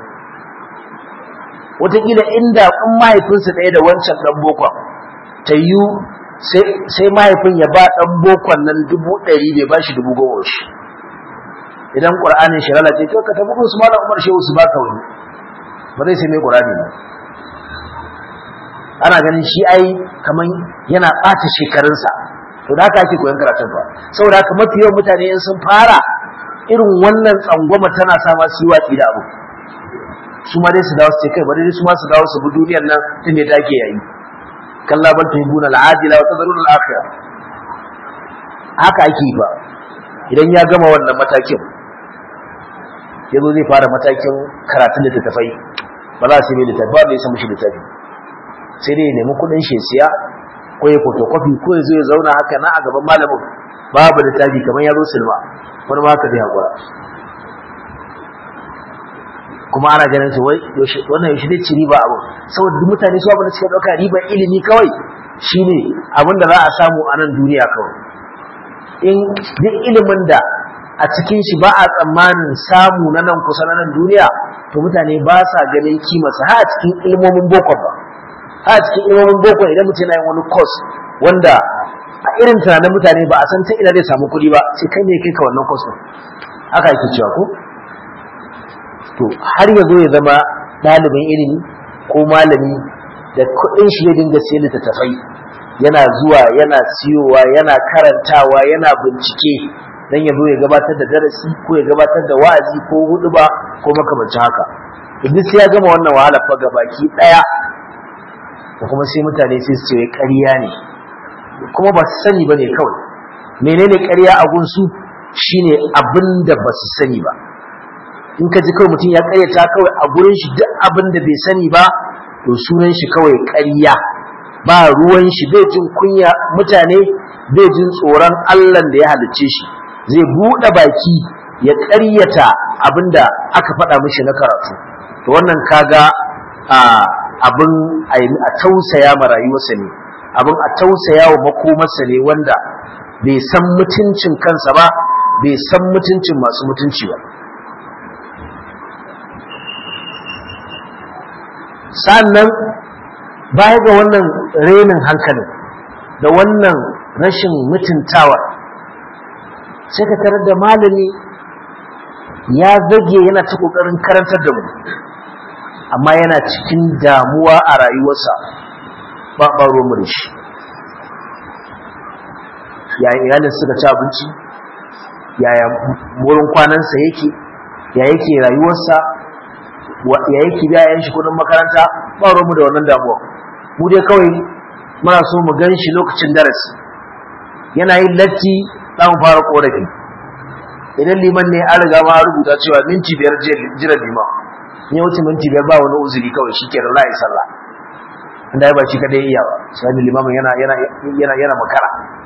wataƙila inda in mahaifinsa ɗaya da wancan ɗan bokon ta yi sai mahaifin ya ba ɗan bokon nan dubu ɗari bai ba shi dubu goma shi idan ƙur'anin shi lalace to ka tafi su malam umar shehu su baka wani ba zai sai mai ƙur'ani ba ana ganin shi ai kaman yana ɓata shekarunsa to da haka ake koyon karatun ba saboda haka mafi yawan mutane in sun fara irin wannan tsangwama tana sa ma su yi watsi da abu su ma dai su dawo su ce kai bari su ma su dawo su bi duniyar nan tun da take yayi kalla bal tuhibuna al-ajila wa tadrun al-akhirah haka ake yi ba idan ya gama wannan matakin ya zo zai fara matakin karatun littattafai ba za su yi littafi ba da ya samu shi littafi sai dai ya nemi kuɗin shi siya ko ya photocopy ko ya zo ya zauna haka na a gaban malamin babu littafi kamar ya zo silma wani ma haka zai haƙura kuma ana ganin su wai wannan yaushe zai ci riba abu saboda duk mutane su abin da suka ɗauka ribar ilimi kawai shine abin da za a samu a nan duniya kawai in duk ilimin da a cikin shi ba a tsammanin samu na nan kusa na nan duniya to mutane ba sa ganin kimarsa ha a cikin ilmomin boko ba ha a cikin ilmomin boko idan mutum yana yin wani course wanda a irin tunanin mutane ba a san ta ina zai samu kuɗi ba sai kai ne kai ka wannan course haka yake cewa ko to har ya zo ya zama ɗalibin ilimi ko malami da kuɗin shi ya dinga siyan littattafai yana zuwa yana siyowa yana karantawa yana bincike dan ya zo ya gabatar da darasi ko ya gabatar da wa'azi ko huduba ko makamancin haka duk sai ya gama wannan wahala fa baki daya da kuma sai mutane sai su ce ƙarya ne kuma ba su sani bane kawai menene ƙarya a gunsu shine abin da ba su sani ba in ka ji kawai mutum ya ƙaryata kawai a gurin shi duk abin da bai sani ba to sunan shi kawai ƙarya ba ruwan shi bai jin kunya mutane bai jin tsoron Allah da ya halicce shi zai buɗe baki ya ƙaryata abinda aka faɗa mishi na karatu to wannan kaga abin a tausaya ma rayuwarsa ne abin a tausaya wa makomarsa ne wanda bai san mutuncin kansa ba bai san mutuncin masu mutunci ba sannan baya ga wannan renin hankalin da wannan rashin mutuntawa sai ka tarar da malami ya zage yana ta kokarin karantar da mu amma yana cikin damuwa a rayuwarsa ba ɓaro mu da shi yaya iyalin suka ci abinci yaya wurin kwanansa yake ya yake rayuwarsa ya yake biya yan shi kudin makaranta ba mu da wannan damuwa mu dai kawai muna so mu gan shi lokacin darasi yana yin latti za mu fara korafi idan liman ne an riga ma rubuta cewa minti biyar jiran liman in ya wuce minti biyar ba wani uzuri kawai shi kenan za a yi sallah inda ya ba shi kadai iya ba sai limamin yana yana yana yana makara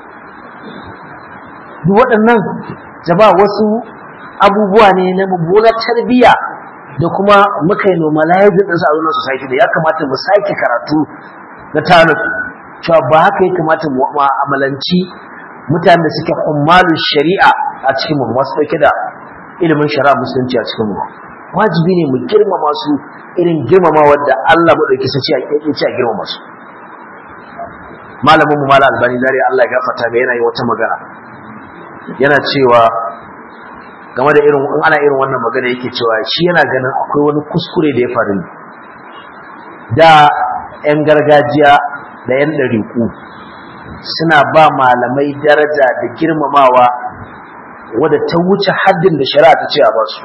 duk waɗannan jama'a wasu abubuwa ne na mummunar tarbiyya da kuma muka yi normalizing ɗinsu a wannan society da ya kamata mu sake karatu na tanus cewa ba haka ya kamata mu mu'amalanci mutanen da suke ummalin shari'a a cikin mu masu ɗauke da ilimin shari'a musulunci a cikin mu wajibi ne mu girmama su irin girmama wadda Allah maɗauki sace a ƙirƙirci a girmama su malamin mu malam albani dare Allah ya gafarta ga yana yi wata magana yana cewa game da irin in ana irin wannan magana yake cewa shi yana ganin akwai wani kuskure da ya faru da yan gargajiya da yan ɗariƙu suna ba malamai daraja da girmamawa wadda ta wuce haddin da shari'a ta ce a basu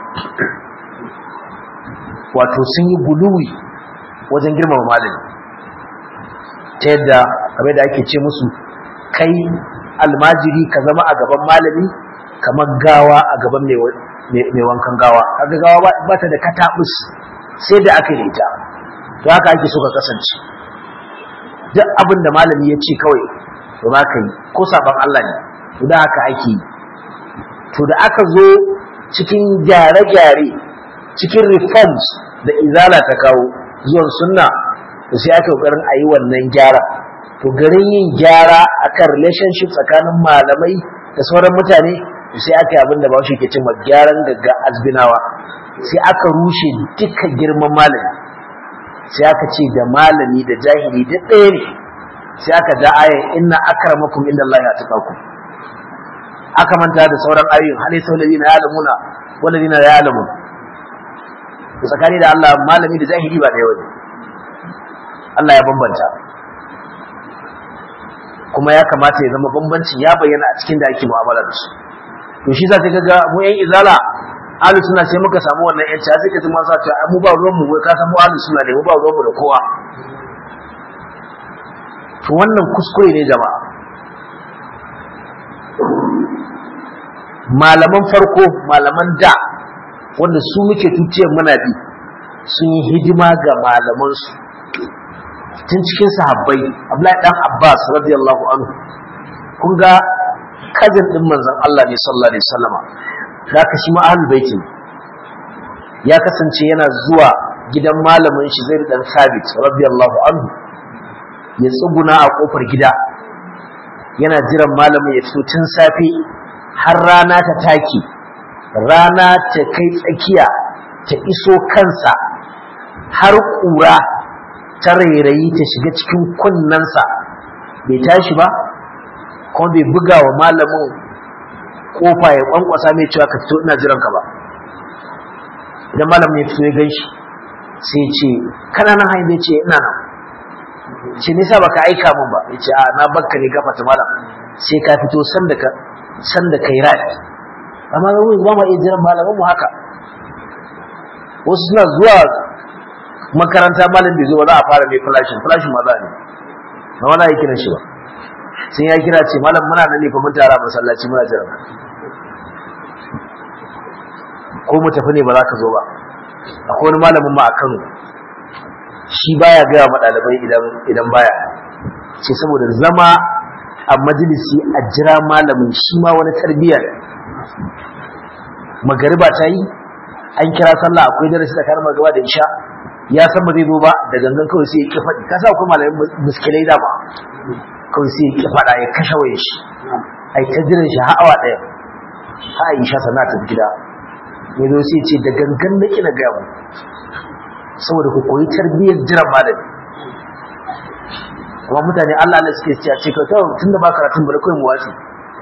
wato sun yi guluwi wajen girmama malami ta yadda kamar da ake ce musu kai almajiri ka zama a gaban malami kamar gawa a gaban mai wankan gawa kaga gawa ba ta da katabus sai da aka yi ita to haka ake so ka kasance duk abin da malami ya ce kawai to ba ka yi ko sabon Allah ne to da haka ake yi to da aka zo cikin gyare-gyare cikin reforms da izala ta kawo zuwan sunna to sai aka kokarin a yi wannan gyara to garin yin gyara akan relationship tsakanin malamai da sauran mutane sai aka yi abinda bawashi ke cin gyaran gagga azbinawa sai aka rushe duka girman malami sai aka ce da malami da jahili duk ɗaya ne sai aka da ayan inna akramakum inda Allah ya tukaku aka manta da sauran ayoyin hali sau ladina ya alamuna waladina ya alamun tsakani da Allah malami da jahili ba ɗaya wani Allah ya bambanta kuma ya kamata ya zama bambancin ya bayyana a cikin da ake mu'amala da su to shi za ta ga mu yan izala ahlus sunna sai muka samu wannan yanci sai ka ji ma sa ta mu ba ruwan mu wai ka san mu ahlus sunna ne mu ba ruwan mu da kowa to wannan kuskure ne jama'a malaman farko malaman da wanda su muke tutiyar muna bi sun yi hidima ga malamansu tun cikin sahabbai Abdullahi dan Abbas radiyallahu anhu kun ga kazin din manzon Allah ne sallallahu alaihi wasallama da ka shi ma ahlul baiti ya kasance yana zuwa gidan malamin shi Zaid dan Sabit radiyallahu anhu ya tsuguna a kofar gida yana jiran malamin ya fito tun safe har rana ta take rana ta kai tsakiya ta iso kansa har ƙura ta rairayi ta shiga cikin kunnensa bai tashi ba kuma bai buga wa malamin kofa ya kwankwasa mai cewa ka fito ina jiranka ba idan malamin ya fito ya gan shi sai ce kana nan hain ce ina nan ce nisa baka aika min ba ya ce a na bakka ne gafata malam sai ka fito sanda ka sanda kai rai amma ga mu ba mu iya jiran malamin mu haka wasu suna zuwa makaranta malam bai zo ba za a fara mai flashin flashin ma za ne ba wani ya kiran shi ba sai ya kira ce malam muna nan ne fa mun tara masallaci muna jiran ko mu tafi ne ba za ka zo ba akwai wani malamin ma a Kano shi baya gaya ma ɗalibai idan idan baya ce saboda zama a majalisi a jira malamin shi ma wani tarbiyya ne magariba ta yi an kira sallah akwai darasi tsakanin magariba da isha ya san ba zai zo ba da gangan kawai sai ya ki faɗi ka sa akwai malamin muskilai da ba kawai sai ya ki faɗa ya kashe waye shi ai ta jiran shi har awa ɗaya ha isha sana ta gida ya zo sai ce da gangan na kina gaya mu saboda ku koyi tarbiyyar jiran malami amma mutane Allah Allah suke cewa ce ka kawai tunda ba karatun bari kawai mu watsi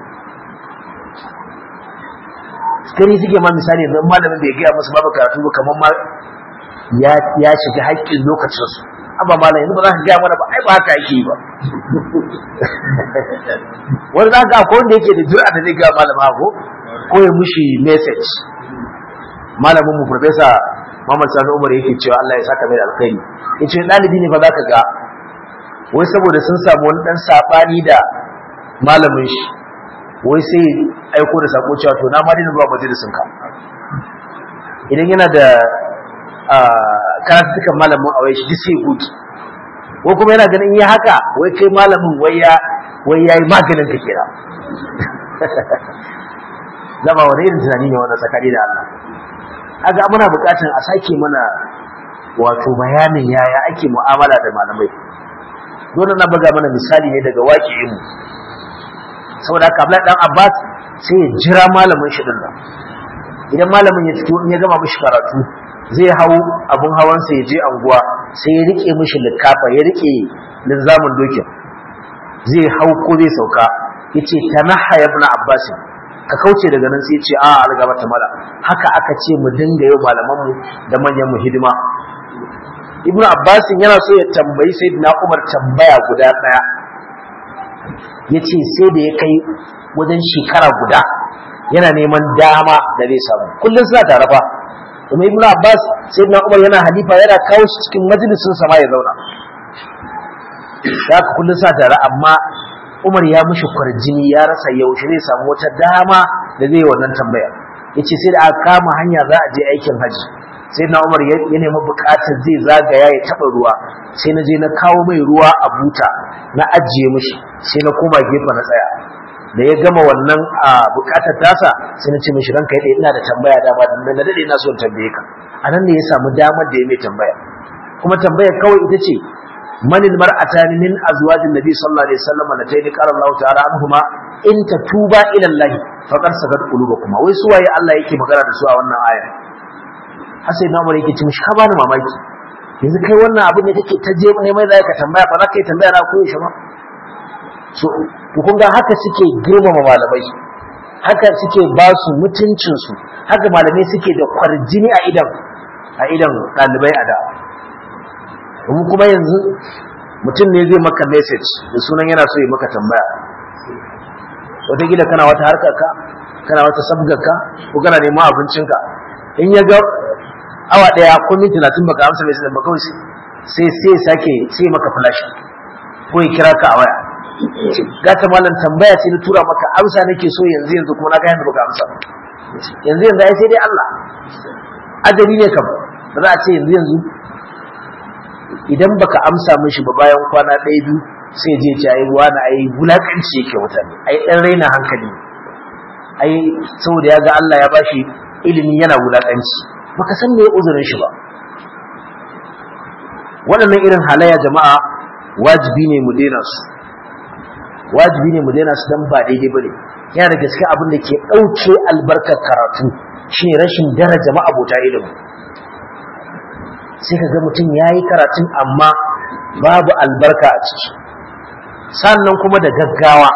gani suke ma misali yanzu malamin bai gaya musu babu karatu ba kamar ma ya ya shiga haƙƙin lokacin su abba malam yanzu ba za ka gaya mana ba ai ba haka yake ba wani za ka akwai wanda yake da jura da zai gaya malama ko ko ya mushi message malamin mu professor Muhammad Sani Umar yake cewa Allah ya saka mai alkhairi yace dalibi ne fa zaka ga wai saboda sun samu wani dan sabani da malamin shi wai sai aiko da sako cewa to na ma dina zuwa majalisin ka idan yana da karatukan malamin a wai shi duk sai guki ko kuma yana ganin ya haka wai kai malamin wai ya wai yayi maganin ka kira zama wani irin tunani ne wannan tsakani da Allah aga muna buƙatar a sake mana wato bayanin yaya ake mu'amala da malamai dole na buga mana misali ne daga waƙi'in mu saboda haka Abdullahi dan Abbas sai ya jira malamin shi din idan malamin ya fito in ya gama mishi karatu zai hau abun hawansa ya je anguwa sai ya rike mishi likafa ya rike linzamin dokin zai hau ko zai sauka yace tanaha ibn Abbas ka kauce daga nan sai ce a algaba ta mala haka aka ce mu dinga yau malaman mu da manyan mu hidima ibnu abbas yana so ya tambayi sayyidina umar tambaya guda daya yace sai da ya kai wajen shekara guda yana neman dama da zai samu kullum suna tare fa kuma ibnu abbas sayyidina umar yana halifa yana kawo shi cikin majalisin sa ma ya zauna haka kullum suna tare amma Umar ya mushi kwarjini ya rasa yaushe zai samu wata dama da zai wannan tambaya yace sai da aka kama hanya za a je aikin haji sai na Umar ya nemi bukatar zai zagaya ya taba ruwa sai na je na kawo mai ruwa a buta na ajiye mishi sai na koma gefe na tsaya da ya gama wannan a bukatar tasa sai na ce mishi ranka yadda ina da tambaya dama da na dade ina so in tambaye ka anan ne ya samu damar da ya mai tambaya kuma tambayar kawai ita ce من المرأتان من أزواج النبي صلى الله عليه وسلم اللتين قال الله تعالى عنهما إن تتوبا إلى الله فقد سقط قلوبكما wai suwaye Allah yake magana da su a wannan aya Hassan na Umar yake ce mishi ka bani mamaki yanzu kai wannan abin da kake ta je ne mai zai ka tambaya ba za ka yi tambaya na koyi shi ba so to kun ga haka suke girmama malamai haka suke ba su mutuncin su haka malamai suke da kwarjini a idan a idan ɗalibai a da mu kuma yanzu mutum ne zai maka message da sunan yana so ya maka tambaya wataƙila kana wata harkar ka kana wata sabgar ka ko kana neman abincinka in ya ga awa ɗaya ko minti talatin baka amsa message ba kawai sai sai sake sai maka flash ko ya kira ka a waya gata malam tambaya ce na tura maka amsa nake so yanzu yanzu kuma na ga yanda baka amsa yanzu yanzu ai sai dai Allah ajali ne kam ba za a ce yanzu yanzu idan baka amsa mishi ba bayan kwana ɗaya biyu sai je ce ai wani ai wulakanci yake mutane ai ɗan raina hankali ai saboda ya ga Allah ya bashi ilimi yana wulakanci baka san me uzurin shi ba waɗannan irin halayya jama'a wajibi ne mu daina su wajibi ne mu daina su dan ba daidai bane yana da gaske abin da ke ɗauke albarkar karatu shine rashin daraja ma'abota ilimi sai ka ga mutum ya yi karatun amma babu albarka a ciki sannan kuma da gaggawa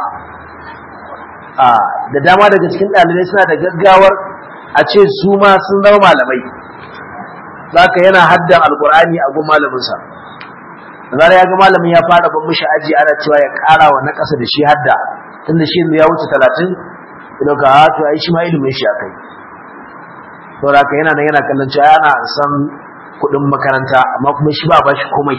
da dama daga cikin ɗalibai suna da gaggawar a ce su ma sun zama malamai zaka yana haddan alkur'ani a gun malaminsa zara ya ga malamin ya fara ban mishi aji ana cewa ya ƙara wa na ƙasa da shi hadda tunda shi ya wuce talatin idan ka ha to ai shi ma ilimin shi akai to haka yana nan yana kallon cewa yana san kuɗin makaranta amma kuma shi ba ba shi komai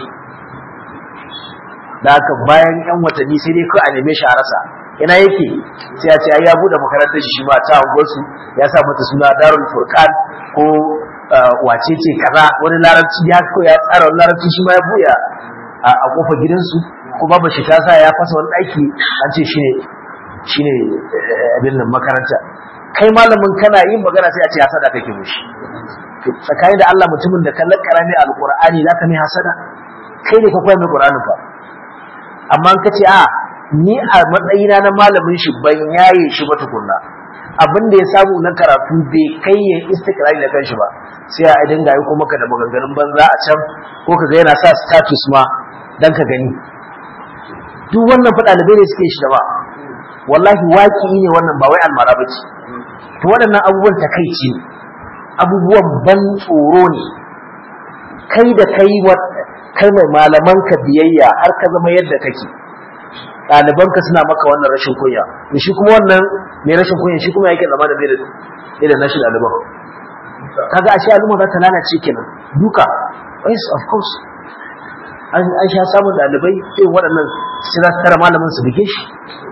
da haka bayan yan watanni sai dai kawai a neme shi a rasa ina yake sai ya ce ai ya bude makarantar shi ma ta unguwarsu ya sa mata suna darul furqan ko wace ce kaza wani larabci ya ko ya tsara wani larabci shi ma ya buya a kofar gidansu ko babu shi ta sa ya fasa wani ɗaki an ce shine shine abin nan makaranta kai malamin kana yin magana sai a ce hasada kake mushi tsakanin da Allah mutumin da kallon karami alqur'ani zaka mai hasada kai ne ka koya mai qur'ani fa amma ka ce a ni a matsayina na malamin shi ban yaye shi ba tukunna abin da ya samu na karatu bai kai ya istikrari da kanshi ba sai a dinga yi kuma ka da maganganun banza a can ko ka ga yana sa status ma dan ka gani duk wannan fa ɗalibai ne suke shi da ba wallahi waki ne wannan ba wai almara ba ce to waɗannan abubuwan takaici ne abubuwan ban tsoro ne kai da kai kai mai malamanka biyayya har ka zama yadda kake ɗalibanka suna maka wannan rashin kunya da shi kuma wannan mai rashin kunya shi kuma yake zama da bai da nashi ɗaliban kaga ashe al'umma za ta lalace kenan duka yes of course an sha samun ɗalibai irin waɗannan sai za su tara malamin su buge shi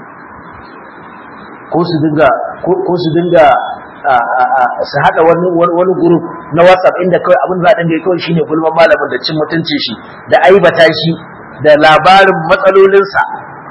ko su dinga ko su dinga su haɗa wani wani group na WhatsApp inda kawai abin da za a dinga kawai shine gulman malamin da cin mutuncin shi da aibata shi da labarin matsalolinsa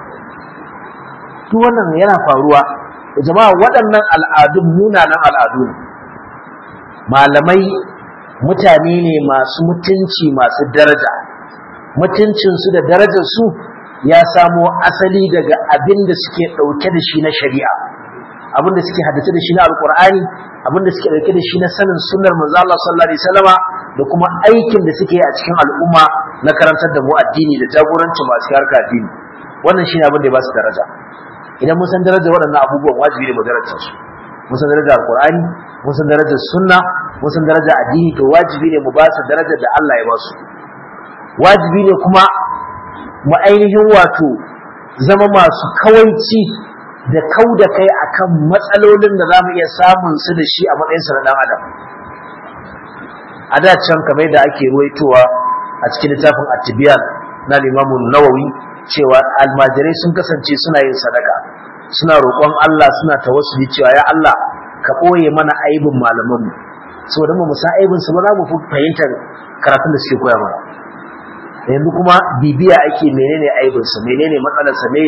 duk wannan yana faruwa jama'a waɗannan al'adun munanan al'adu ne malamai mutane ne masu mutunci masu daraja mutuncinsu da darajarsu ya samo asali daga abin da suke ɗauke da shi na shari'a abin da suke haddace da shi na alkur'ani abin da suke ɗauke da shi na sanin sunnar manzo Allah sallallahu alaihi wasallama da kuma aikin da suke a cikin al'umma na karantar da mu addini da jagorancin masu harka addini wannan shine abin da ya ba su daraja idan mun san darajar waɗannan abubuwan wajibi ne mu darajar su mun san darajar alkur'ani mun san darajar sunna mun san darajar addini to wajibi ne mu ba su darajar da Allah ya ba su wajibi ne kuma mu ainihin wato zama masu kawaici da kau da kai akan matsalolin da za mu iya samun su da shi a matsayinsa na ɗan adam a da can kamar da ake ruwaitowa a cikin littafin atibiyan na limamu nawawi cewa almajirai sun kasance suna yin sadaka suna roƙon Allah suna tawassuli cewa ya Allah ka ɓoye mana aibin malamanmu saboda mu san aibin su ba za mu fi fahimtar karatun da suke koya mana yanzu kuma bibiya ake menene aibinsa menene matsalarsa me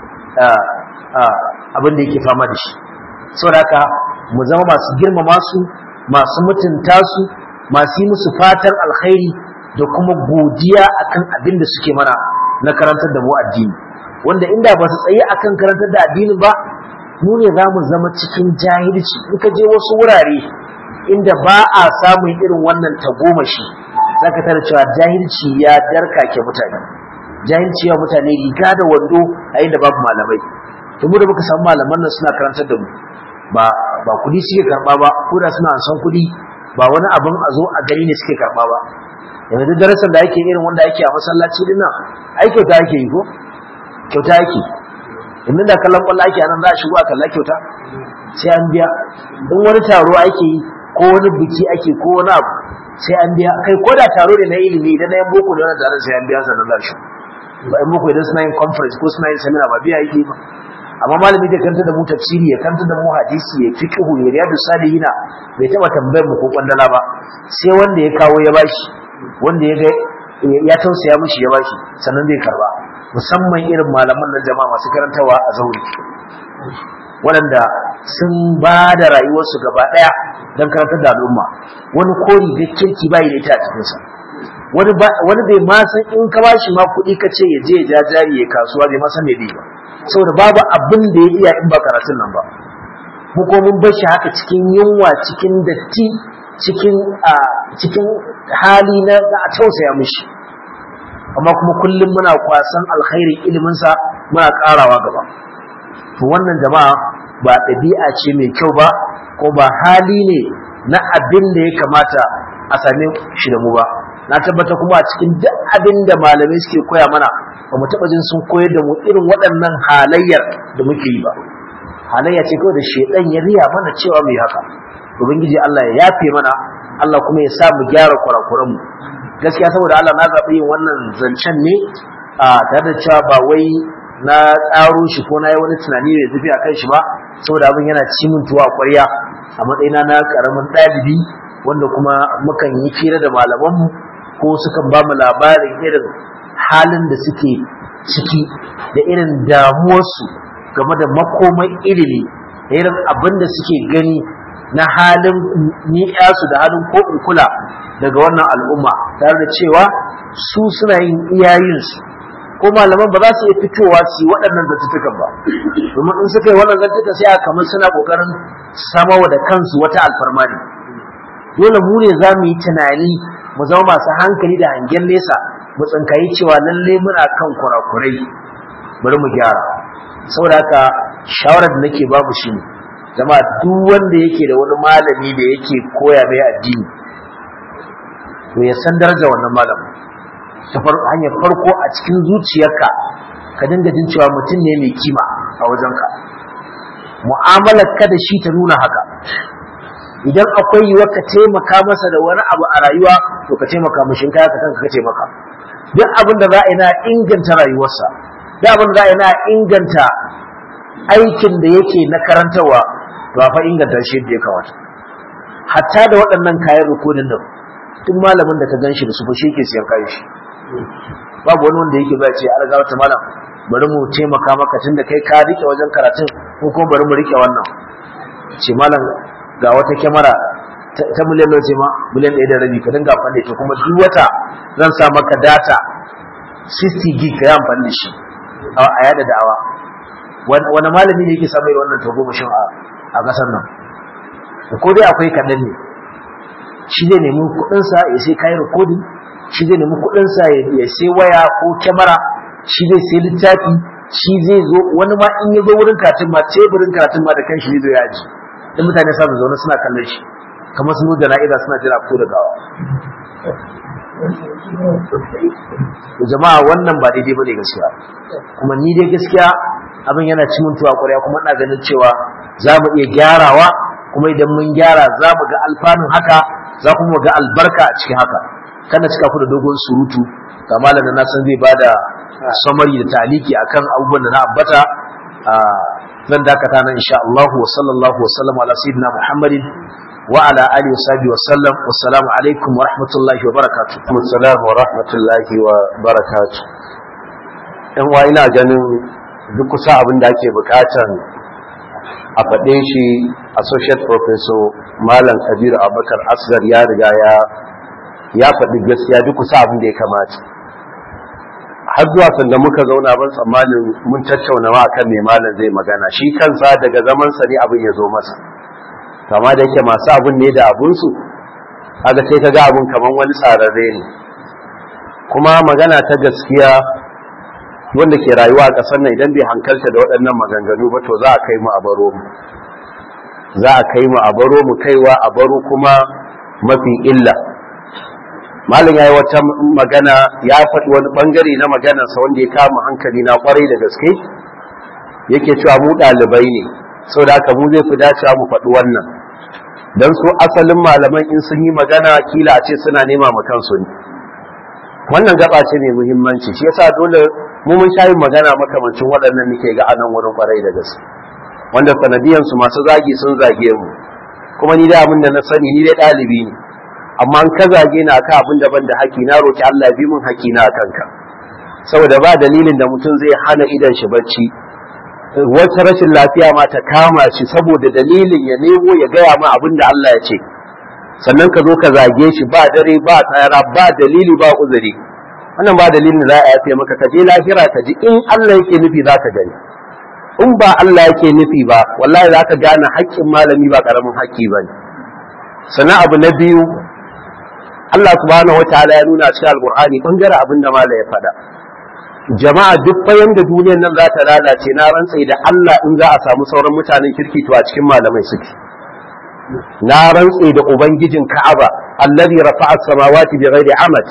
abin da yake fama da shi saboda haka mu zama masu girmama su masu mutunta su masu yi musu fatan alkhairi da kuma godiya akan abin da suke mana na karantar da mu addini wanda inda ba su tsaye akan karantar da addini ba mu ne za mu zama cikin jahilci in ka je wasu wurare inda ba a samun irin wannan tagomashi za ka tara cewa jahilci ya darkake mutane jahilci ya mutane riga da wando a inda babu malamai to mu da muka samu malaman nan suna karantar da mu ba ba kudi suke karba ba ko da suna san kudi ba wani abin a zo a gani ne suke karba ba yanzu duk darasin da ake irin wanda ake a masallaci din nan ai kyauta ake yi ko kyauta ake yanzu da kallon kwallo ake anan za a shigo a kalla kyauta sai an biya in wani taro ake yi ko wani biki ake ko wani abu sai an biya kai ko da taro ne na ilimi idan na yan boko da wannan taron sai an biya sannan za shi ba in muku idan suna yin conference ko suna yin seminar ba biya yake ba amma malami da kanta da mu tafsiri ya kanta da mu hadisi ya fiqhu ya riyadu salihina bai taba tambayar mu ko kwandala ba sai wanda ya kawo ya bashi wanda ya ga ya tausaya mishi ya bashi sannan zai karba musamman irin malaman nan jama'a masu karantawa a zauri waɗanda sun ba da rayuwarsu gaba ɗaya don karantar da al'umma wani kori da kirki bai da ita a cikinsa wani bai ma san in ka bashi ma kuɗi ka ce ya je ya ja jari ya kasuwa bai ma san me zai ba saboda babu abin da ya iya in ba karatun nan ba mu ko mun bar shi haka cikin yunwa cikin datti cikin cikin hali na a tausaya mishi amma kuma kullum muna kwasan alkhairin iliminsa muna karawa gaba to wannan jama'a ba ɗabi'a ce mai kyau ba ko ba hali ne na abin da ya kamata a same shi da mu ba na tabbata kuma a cikin duk abin da malamai suke koya mana ba mu taɓa jin sun koyar da mu irin waɗannan halayyar da muke yi ba halayya ce kawai da shedan ya riya mana cewa mu yi haka ubangiji Allah ya yafe mana Allah kuma ya sa mu gyara kurakuran mu gaskiya saboda Allah na zaɓi yin wannan zancen ne a tare da cewa ba wai na tsaro shi ko na yi wani tunani mai zafi a kan shi ba saboda abin yana ci min tuwa a ƙwarya a matsayina na ƙaramin ɗalibi wanda kuma mukan yi fira da malamanmu ko sukan ba mu labarin irin halin da suke ciki da irin damuwarsu game da makomai ilimi da irin abin da suke gani na halin ni'yasu da halin ko in kula daga wannan al'umma tare da cewa su suna yin iyayensu ko malaman ba za su iya fitowa su yi waɗannan zattutukan ba domin in suka yi wannan zattuka sai a kamar suna ƙoƙarin samawa da kansu wata alfarma ne dole mu ne za mu yi tunani mu zama masu hankali da hangen nesa mu tsinkayi cewa lalle muna kan kurakurai bari mu gyara saboda haka shawarar da nake babu shi ne zama duk wanda yake da wani malami da yake koya mai addini to ya san daraja wannan malamin ta hanyar farko a cikin zuciyarka ka dinga jin cewa mutum ne mai kima a wajenka mu'amalar ka da shi ta nuna haka idan akwai yiwuwar ka taimaka masa da wani abu a rayuwa to ka taimaka mashin kaya ka kanka ka taimaka duk abin da za a yi na inganta rayuwarsa duk abin da za a yi na inganta aikin da yake na karantarwa to a fa inganta shi yadda ya kamata hatta da waɗannan kayan rukunin nan duk malamin da ka gan shi da su fa shi ke siyan kayan shi babu wani wanda yake ba ce an ga wata malam bari mu taimaka maka tunda kai ka rike wajen karatun ko kuma bari mu rike wannan ce malam ga wata kyamara ta miliyan nawa ce ma miliyan ɗaya da rabi ka dinga amfani da kuma duk wata zan sa maka data 60 gig ka yi amfani da shi a yada da'awa wani malami ne yake samun wannan tagomashin a ƙasar nan ko dai akwai kaɗan ne shi zai nemi kuɗinsa ya sai kayan rikodin shi zai nemi kuɗinsa ya sai waya ko kyamara shi zai sai littafi shi zai zo wani ma in ya zo wurin karatun ma teburin karatun ma da kan shi zai zo ya aji in mutane sa zaune suna kallon shi kamar sun da na'ida suna jira ko da gawa jama'a wannan ba daidai bane gaskiya kuma ni dai gaskiya abin yana cimin tuwa ƙwarya kuma ina ganin cewa za mu iya gyarawa kuma idan mun gyara za mu ga alfanun haka za kuma ga albarka a cikin haka kana cika ku da dogon surutu ga malamin na san zai bada samari da taliki akan abubuwan da na ambata zan dakata nan insha Allah wa sallallahu wa sallam ala sayyidina Muhammadin wa ala alihi wa sahbihi wa sallam wassalamu alaikum wa rahmatullahi wa barakatuh assalamu wa rahmatullahi wa barakatuh yan wa ina ganin duk kusa abin da ake bukatan a faɗe shi associate professor malam kabiru abubakar asgar ya riga ya ya faɗi gaskiya duk kusa abin da ya kamata har zuwa sanda muka zauna ban tsammanin mun tattauna ma akan me malam zai magana shi kansa daga zaman sa ne abin ya zo masa kama da yake masu abin ne da abun su kaga sai kaga abun kaman wani tsararre ne kuma magana ta gaskiya wanda ke rayuwa a ƙasar nan idan bai hankalta da waɗannan maganganu ba to za a kai mu a baro mu za a kai mu a baro mu kaiwa a baro kuma mafi illa malam ya yi wata magana ya faɗi wani ɓangare na maganarsa wanda ya kama hankali na ƙwarai da gaske yake cewa mu ɗalibai ne sau da haka mu zai fi dacewa mu faɗi wannan don su asalin malaman in sun yi magana kila a ce suna nema ma kansu ne wannan gaba ce mai muhimmanci shi yasa dole mu mun sha yin magana makamancin waɗannan nake ga anan wurin kwarai da gaske wanda sanadiyan su masu zagi sun zage mu kuma ni da abin da na sani ni dai ɗalibi ne amma an ka zage ni akan abin da ban da haƙi na roki Allah bi mun haƙi na kanka saboda ba dalilin da mutum zai hana idan shi bacci wata rashin lafiya ma ta kama shi saboda dalilin ya nemo ya gaya ma abin da Allah ya ce sannan ka zo ka zage shi ba dare ba tsara ba dalili ba uzuri wannan ba dalilin da za a yafe maka ka je lahira ka ji in Allah yake nufi za ka gani in ba Allah yake nufi ba wallahi za ka gane haƙƙin malami ba ƙaramin haƙƙi ba ne sannan abu na biyu Allah subhanahu wataala ya nuna cikin alqur'ani bangaren abin da malai ya faɗa jama'a duk bayan da duniyar nan za ta lalace na rantsa da Allah in za a samu sauran mutanen kirki to a cikin malamai suke na rantse da ubangijin Ka'aba allazi rafa'a as-samawati bighairi amad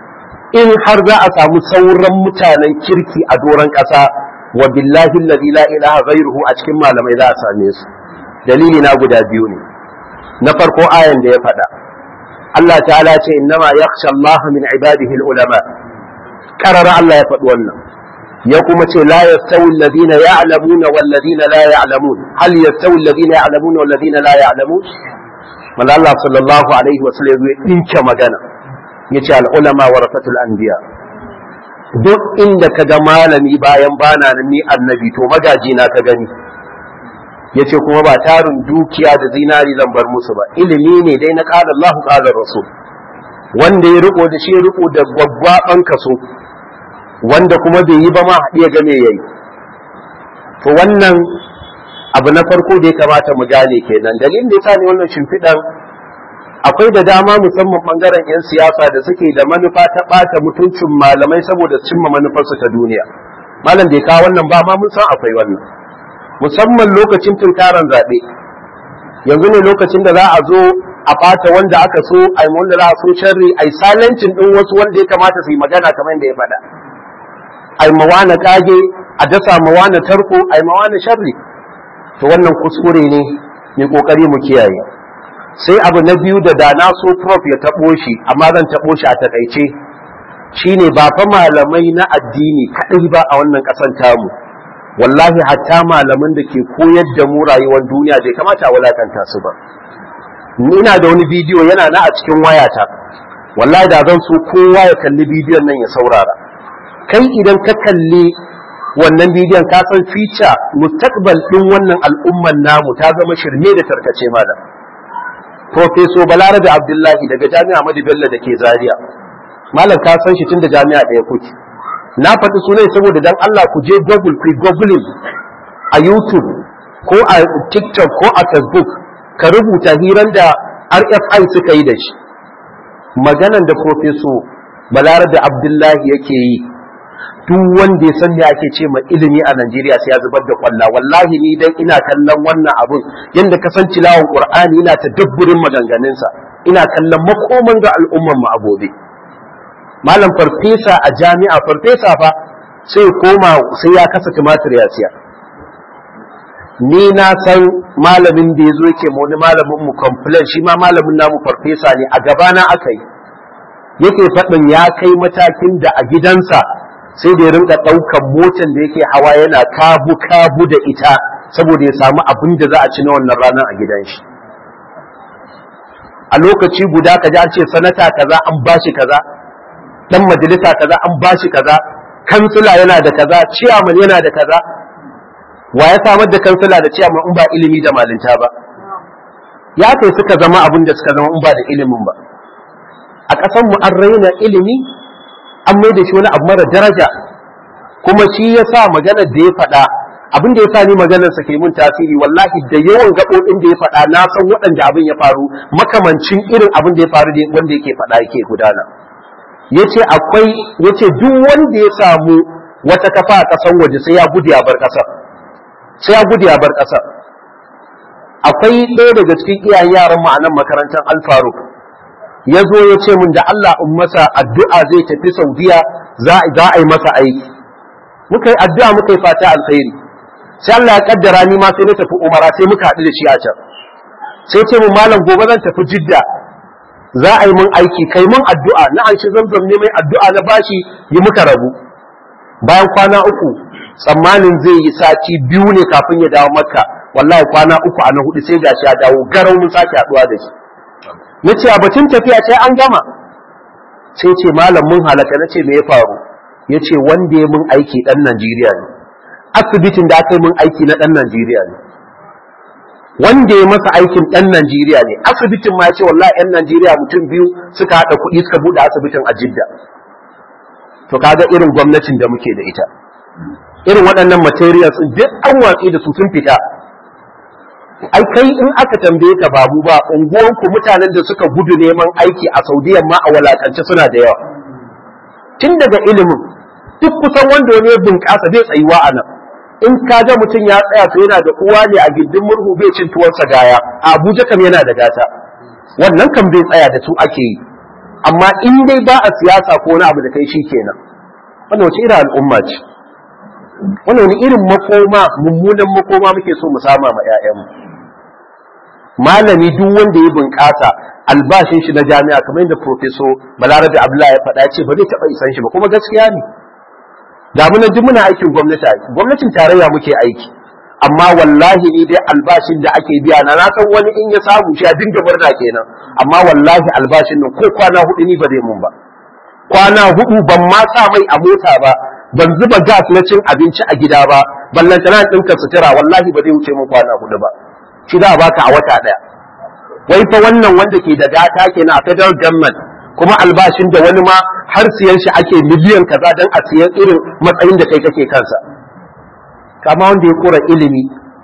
in har za a samu sauran mutanen kirki a doron ƙasa wa billahi allazi la ilaha ghairuhu a cikin malamai za a same su dalili na guda biyu ne na farko ayan da ya faɗa Allah ta'ala ce innama yakhsha Allah min ibadihi al-ulama qarara Allah ya faɗi wannan ya kuma ce la yastawi alladhina ya'lamuna wal ladina la ya'lamun hal yastawi alladhina ya'lamuna wal ladina la ya'lamun manzo Allah sallallahu alaihi wa sallam ya dinke magana yace al ulama warasatul anbiya duk inda kaga malami bayan bana ni annabi to magaji na ka gani yace kuma ba tarin dukiya da zinari zan bar musu ba ilimi ne dai na qala Allah qala rasul wanda ya riko da shi ya riko da gwaggwaban kaso wanda kuma bai yi ba ma haɗiya game ya yi to wannan abu na farko da ya kamata mu gane kenan dalilin da ya sa ne wannan shimfiɗan akwai da dama musamman ɓangaren 'yan siyasa da suke da manufa ta ɓata mutuncin malamai saboda cimma manufarsu ta duniya malam bai kawo wannan ba ma mun san akwai wannan musamman lokacin tunkaran zaɓe yanzu ne lokacin da za a zo a ɓata wanda aka so a wanda za a so sharri a yi silencin ɗin wasu wanda ya kamata su yi magana kamar yadda ya faɗa ai mawana kage a dasa mawana tarko ai mawana sharri to wannan kuskure ne mai kokari mu kiyaye sai abu na biyu da da na so prof ya tabo shi amma zan tabo shi a takaice shine ba fa malamai na addini kadai ba a wannan kasan tamu wallahi hatta malaman da ke koyar da mu rayuwar duniya bai kamata a wulakanta su ba ina da wani bidiyo yana na a cikin wayata wallahi da zan so kowa ya kalli bidiyon nan ya saurara kai idan ka kalli wannan bidiyon ka san fica mustaqbal din wannan al'umman namu ta zama shirme da tarkace malam Profeso Balarabe Abdullahi daga Jami'a Ahmadu Bello da ke Zaria malam ka san shi tun da jami'a ɗaya kuke na faɗi sunan saboda dan Allah ku je Google ku googling a YouTube ko a TikTok ko a Facebook ka rubuta hiran da RFI suka yi da shi maganan da Profeso Balarabe Abdullahi yake yi duk wanda ya san me ake ce ma ilimi a Najeriya sai ya zubar da kwalla wallahi ni dan ina kallon wannan abun yanda ka san tilawan Qur'ani ina tadabburin maganganun sa ina kallon makoman ga al'umman mu a gobe malam farfesa a jami'a farfesa fa sai koma sai ya kasa tumatir ya siya ni na san malamin da ya zo yake ma wani malamin mu complain shi ma malamin namu farfesa ne a gabana aka yi yake faɗin ya kai matakin da a gidansa sai da ya rinka ɗaukan motan da yake hawa yana kabu kabu da ita saboda ya samu abin da za a ci na wannan ranar a gidan shi a lokaci guda ka ji an ce sanata kaza an bashi kaza dan majalisa kaza an bashi kaza kansila yana da kaza ciyaman yana da kaza wa ya samar da kansila da ciyaman in ba ilimi da malinta ba ya kai suka zama abin da suka zama in ba da ilimin ba a ƙasar mu an raina ilimi an mai da shi wani abu mara daraja kuma shi ya sa maganar da ya faɗa abin da ya sa ni maganar sa ke mun tasiri wallahi da yawan gaɓoɓin da ya faɗa na san waɗanda abin ya faru makamancin irin abin da ya faru wanda yake faɗa yake gudana yace akwai yace duk wanda ya samu wata kafa a ƙasar waje sai ya gudu ya bar ƙasar sai ya gudu ya bar ƙasar akwai ɗaya daga cikin iyayen yaran mu a nan makarantar alfaruk ya zo ya ce mun da Allah in masa addu'a zai tafi Saudiya za a yi masa aiki. Muka yi addu'a muka yi fata alkhairi. Sai Allah ya kaddara ni ma sai na tafi Umara sai muka haɗu da shi a can. Sai ce mun malam gobe zan tafi Jidda. za a yi mun aiki kai mun addu'a na an shi zamzam ne mai addu'a na bashi yi muka rabu bayan kwana uku tsammanin zai yi sati biyu ne kafin ya dawo makka wallahi kwana uku a na hudu sai gashi ya dawo garau mun sake haduwa da shi na ce a batun tafiya sai an gama sai ce malam mun halaka na ce me ya faru ya ce wanda ya mun aiki dan najeriya ne asibitin da aka yi mun aiki na dan najeriya ne wanda ya masa aikin ɗan Najeriya ne asibitin ma ce wallahi ɗan Najeriya mutum biyu suka haɗa kuɗi suka buɗe asibitin a Jidda to kaga irin gwamnatin da muke da ita irin waɗannan materials duk an watsi da su sun fita ai kai in aka tambaye ka babu ba unguwanku mutanen da suka gudu neman aiki a Saudiya ma a walakance suna da yawa tun daga ilimin duk kusan wanda wani ya bunƙasa bai tsayuwa a nan in ka ga mutum ya tsaya to yana da uwa ne a gindin murhu bai cin tuwonsa gaya a abuja kam yana da gata wannan kam bai tsaya da su ake yi amma in dai ba a siyasa ko wani abu da kai shi kenan wannan wace irin al'umma ce wannan wani irin makoma mummunan makoma muke so mu sama ma 'ya'yanmu malami duk wanda ya bunƙasa albashin shi na jami'a kamar yadda professor balarabe abdullahi ya faɗa ce ba zai taɓa isan shi ba kuma gaskiya ne da muna duk muna aikin gwamnati gwamnatin tarayya muke aiki amma wallahi ni dai albashin da ake biya na na san wani in ya samu shi a dinga murna kenan amma wallahi albashin nan ko kwana hudu ni ba zai mun ba kwana hudu ban ma sa mai a mota ba ban zuba gas na cin abinci a gida ba ballanta na ɗinka sutura wallahi ba zai wuce mun kwana hudu ba shi za a baka a wata ɗaya wai fa wannan wanda ke da data kenan a federal government kuma albashin da wani ma har siyan shi ake miliyan kaza don a siyan irin matsayin da kai kake kansa kama wanda ya kura ilimi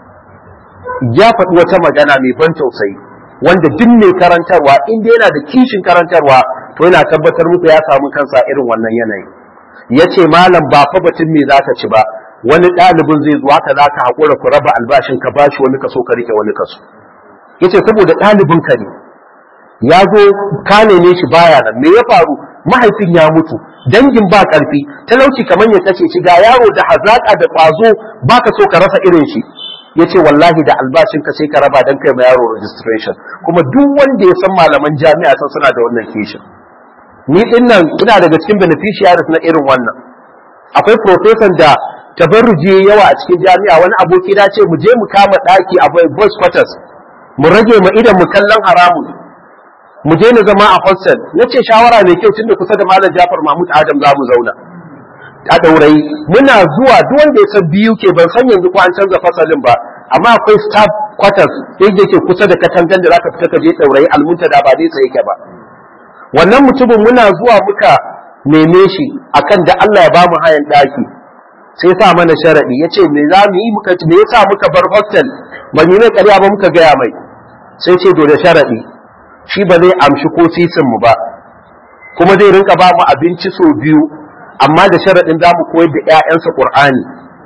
ya faɗi wata magana mai ban tausayi wanda duk mai karantarwa inda yana da kishin karantarwa to yana tabbatar muku ya samu kansa irin wannan yanayi ya ce malam ba fa batun me za ka ci ba wani ɗalibin zai zuwa ka za ka haƙura ku raba albashin ka bashi wani kaso ka rike wani kaso ya ce saboda ɗalibin ka ne ya zo ka neme shi baya nan me ya faru mahaifin ya mutu dangin ba karfi talauci kamar ya kashe shi ga yaro da hazaka da kwazo baka so ka rasa irin shi yace wallahi da albashin ka sai ka raba dan kai ma yaro registration kuma duk wanda ya san malaman jami'a san suna da wannan kishin ni din nan ina daga cikin beneficiaries na irin wannan akwai professor da tabarruji yawa a cikin jami'a wani aboki da ce mu je mu kama daki a boys quarters mu rage mu idan mu kallon haramun mu je na zama a hostel na ce shawara mai kyau tunda kusa da malam Jafar Mahmud Adam za mu zauna a daurayi muna zuwa duk wanda ya san biyu ke ban san yanzu ko an canza fasalin ba amma akwai staff quarters da yake kusa da katangan da zaka fita ka je daurayi almunta da ba dai sai yake ba wannan mutumin muna zuwa muka neme shi akan da Allah ya ba mu hayan daki sai sa mana sharadi yace me za mu yi muka me yasa muka bar hostel ban yi mai ƙarya ba muka gaya mai sai ce dole sharadi shi ba zai amshi ko sisin mu ba kuma zai rinka ba mu abinci sau biyu amma da sharaɗin za mu koyar da 'ya'yansa ƙur'ani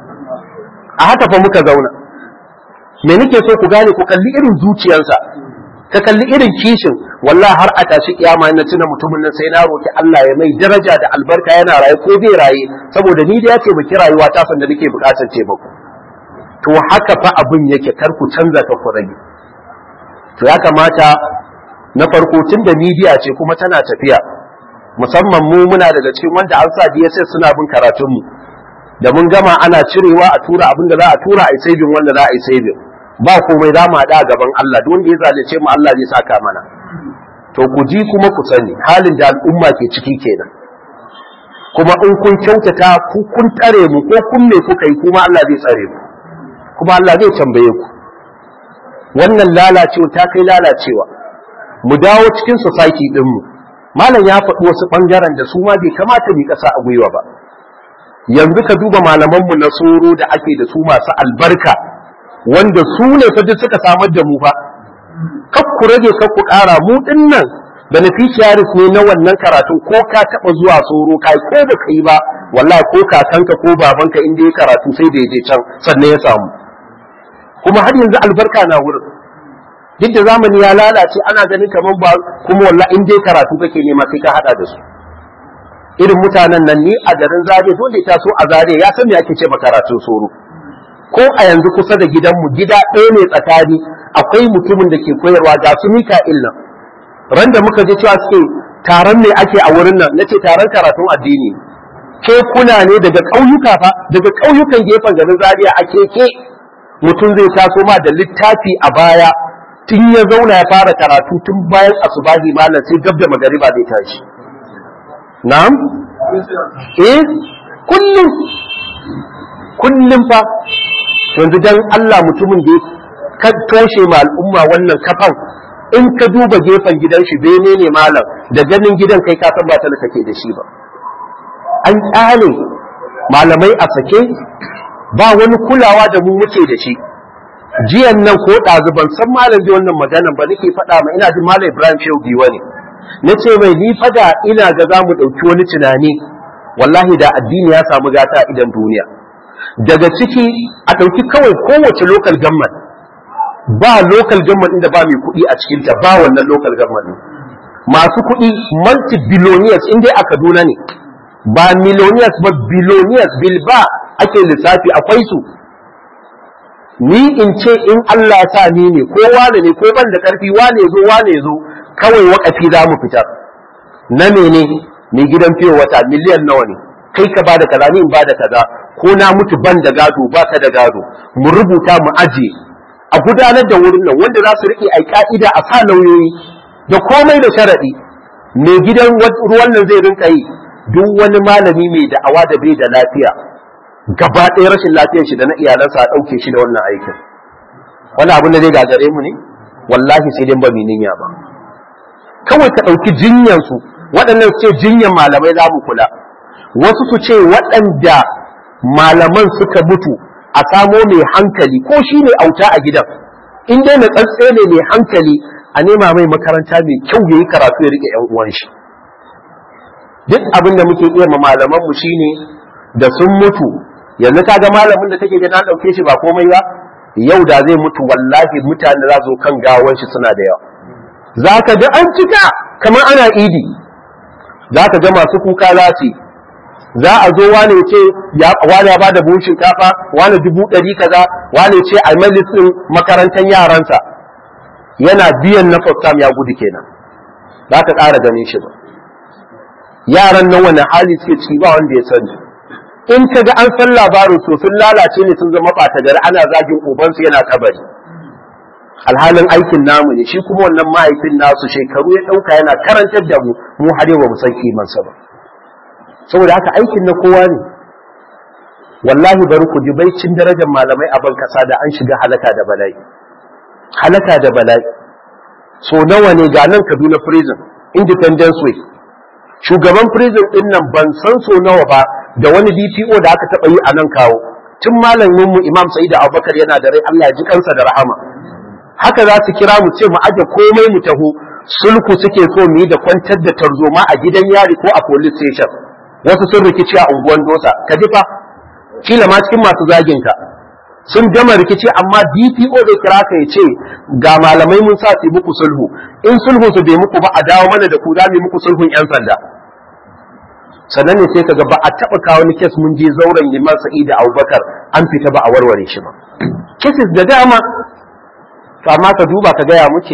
a haka fa muka zauna me nake so ku gane ku kalli irin zuciyarsa ka kalli irin kishin wallahi har a tashi kiyama na tuna mutumin nan sai na roki Allah ya mai daraja da albarka yana raye ko bai raye saboda ni da ya ce baki rayuwa ta san da nake bukatar ce baku to haka fa abin yake kar ku canza ka ku rage to ya kamata na farko tun da midiya ce kuma tana tafiya musamman mu muna daga cikin wanda an sa DSS suna bin karatun mu da mun gama ana cirewa a tura abin da za a tura a yi saving wanda za a yi saving ba komai za mu haɗa gaban Allah duk wanda ya zalunce mu Allah zai saka mana to ku ji kuma ku sani halin da al'umma ke ciki kenan kuma in kun kyautata ku kun tare mu ko kun me kuka yi kuma Allah zai tsare mu kuma Allah zai tambaye ku wannan lalacewa ta kai lalacewa mu dawo cikin society din mu malam ya faɗi wasu ɓangaren da su ma bai kamata mu ƙasa a gwiwa ba yanzu ka duba malamanmu na soro da ake da su masu albarka wanda su ne fa duk suka samar da mu fa kak ku rage kak ku ƙara mu din nan beneficiaries ne na wannan karatu ko ka taɓa zuwa soro kai ko ba ka yi ba wallahi ko kakanka ko babanka inda ya karatu sai da ya je can sannan ya samu kuma har yanzu albarka na wurin duk da zamani ya lalace ana ganin kamar ba kuma wallahi in dai karatu kake nema sai ka hada da su irin mutanen nan ni a garin zare dole ta so a zare ya san me ake ce karatun soro ko a yanzu kusa da gidanmu gida ɗaya ne tsakani akwai mutumin da ke koyarwa ga su mika'il nan ran da muka je cewa suke taron ne ake a wurin nan nace taron karatun addini ke kuna ne daga ƙauyuka fa daga ƙauyukan gefen garin Zaria a keke mutum zai taso ma da littafi a baya tun ya zauna ya fara karatu tun bayan asubahi malam sai gab da magariba zai tashi na'am eh kullum kullum fa yanzu dan Allah mutumin da ka toshe ma al'umma wannan kafan in ka duba gefen gidan shi bene ne malam da ganin gidan kai ka san ba ta kake da shi ba an kyale malamai a sake ba wani kulawa da mu muke da shi jiyan nan ko ɗazu ban san malam da wannan maganan ba nake faɗa ma ina jin malam Ibrahim Shehu Giwa ne na ce mai ni fada ina ga za mu ɗauki wani tunani wallahi da addini ya samu gata a idan duniya daga ciki a ɗauki kawai kowace local government ba local government inda ba mai kuɗi a cikinta ba wannan local government masu kuɗi multi-billionaires in dai a Kaduna ne ba millionaires ba billionaires bilba ake lissafi akwai su ni in ce in Allah sa ni ne ko wane ne ko ban da karfi wane zo wane zo kawai wakafi za mu fitar na mene mai gidan fiye wata miliyan nawa ne kai ka bada kaza ni in bada kaza ko na mutu ban da gado ba ka da gado mu rubuta mu aje a gudanar da wurin nan wanda za su rike ai ka'ida a sa lauyoyi da komai da sharadi mai gidan ruwan nan zai rinka yi duk wani malami mai da'awa da bai da lafiya gaba ɗaya rashin lafiyar shi da na iyalansa a ɗauke shi da wannan aikin wani abin da zai gagare mu ne wallahi sai dai ba mu niyya ba kawai ka ɗauki jinyansu waɗannan su ce jinyan malamai za mu kula wasu su ce waɗanda malaman suka mutu a samo mai hankali ko shi ne auta a gidan in dai na tsantse ne mai hankali a nema mai makaranta mai kyau ya yi karatu ya riƙe 'yan uwan shi duk abin da muke iya ma malaman mu shine da sun mutu yanzu kaga malamin da take ga na dauke shi ba komai ba yau da zai mutu wallahi mutane za su kan gawan shi suna da yawa zaka ga an cika kamar ana idi zaka ga masu kuka za su za a zo wane ce ya wane ya bada buhun shinkafa wane dubu ɗari kaza wane ce a majalisin makarantar yaransa yana biyan na fastam ya gudu kenan za ka ƙara ganin shi ba yaran nan wani hali suke ciki ba wanda ya sani in ka ga an san labarin to sun lalace ne sun zama ɓata gari ana zagin ubansu yana kabari alhalin aikin namu ne shi kuma wannan mahaifin nasu shekaru ya ɗauka yana karantar da mu mu har yau ba mu san kimansa ba saboda haka aikin na kowa ne wallahi bari ku ji baicin darajar malamai a ban kasa da an shiga halaka da bala'i halaka da bala'i so nawa ne ga nan Kaduna prison independence way shugaban prison din nan ban san so nawa ba da wani DPO da aka taba yi a nan kawo tun malamin mu Imam Sa'id Abubakar yana da rai Allah ya ji kansa da rahama haka za su kira mu ce mu aje komai mu taho sulku suke so mu yi da kwantar da tarzoma a gidan yari ko a police station wasu sun rikici a unguwan dosa ka ji fa kila ma cikin masu zagin ka sun gama rikici amma DPO zai kira ka ya ce ga malamai mun sa su muku sulhu in sulhu su bai muku ba a dawo mana da ku za mu muku sulhun yan sanda sannan ne sai kaga ba a taba kawo ni kes mun je zauren Liman Sa'id Abubakar an fita ba a warware shi ba cases da dama to amma ka duba ka gaya muke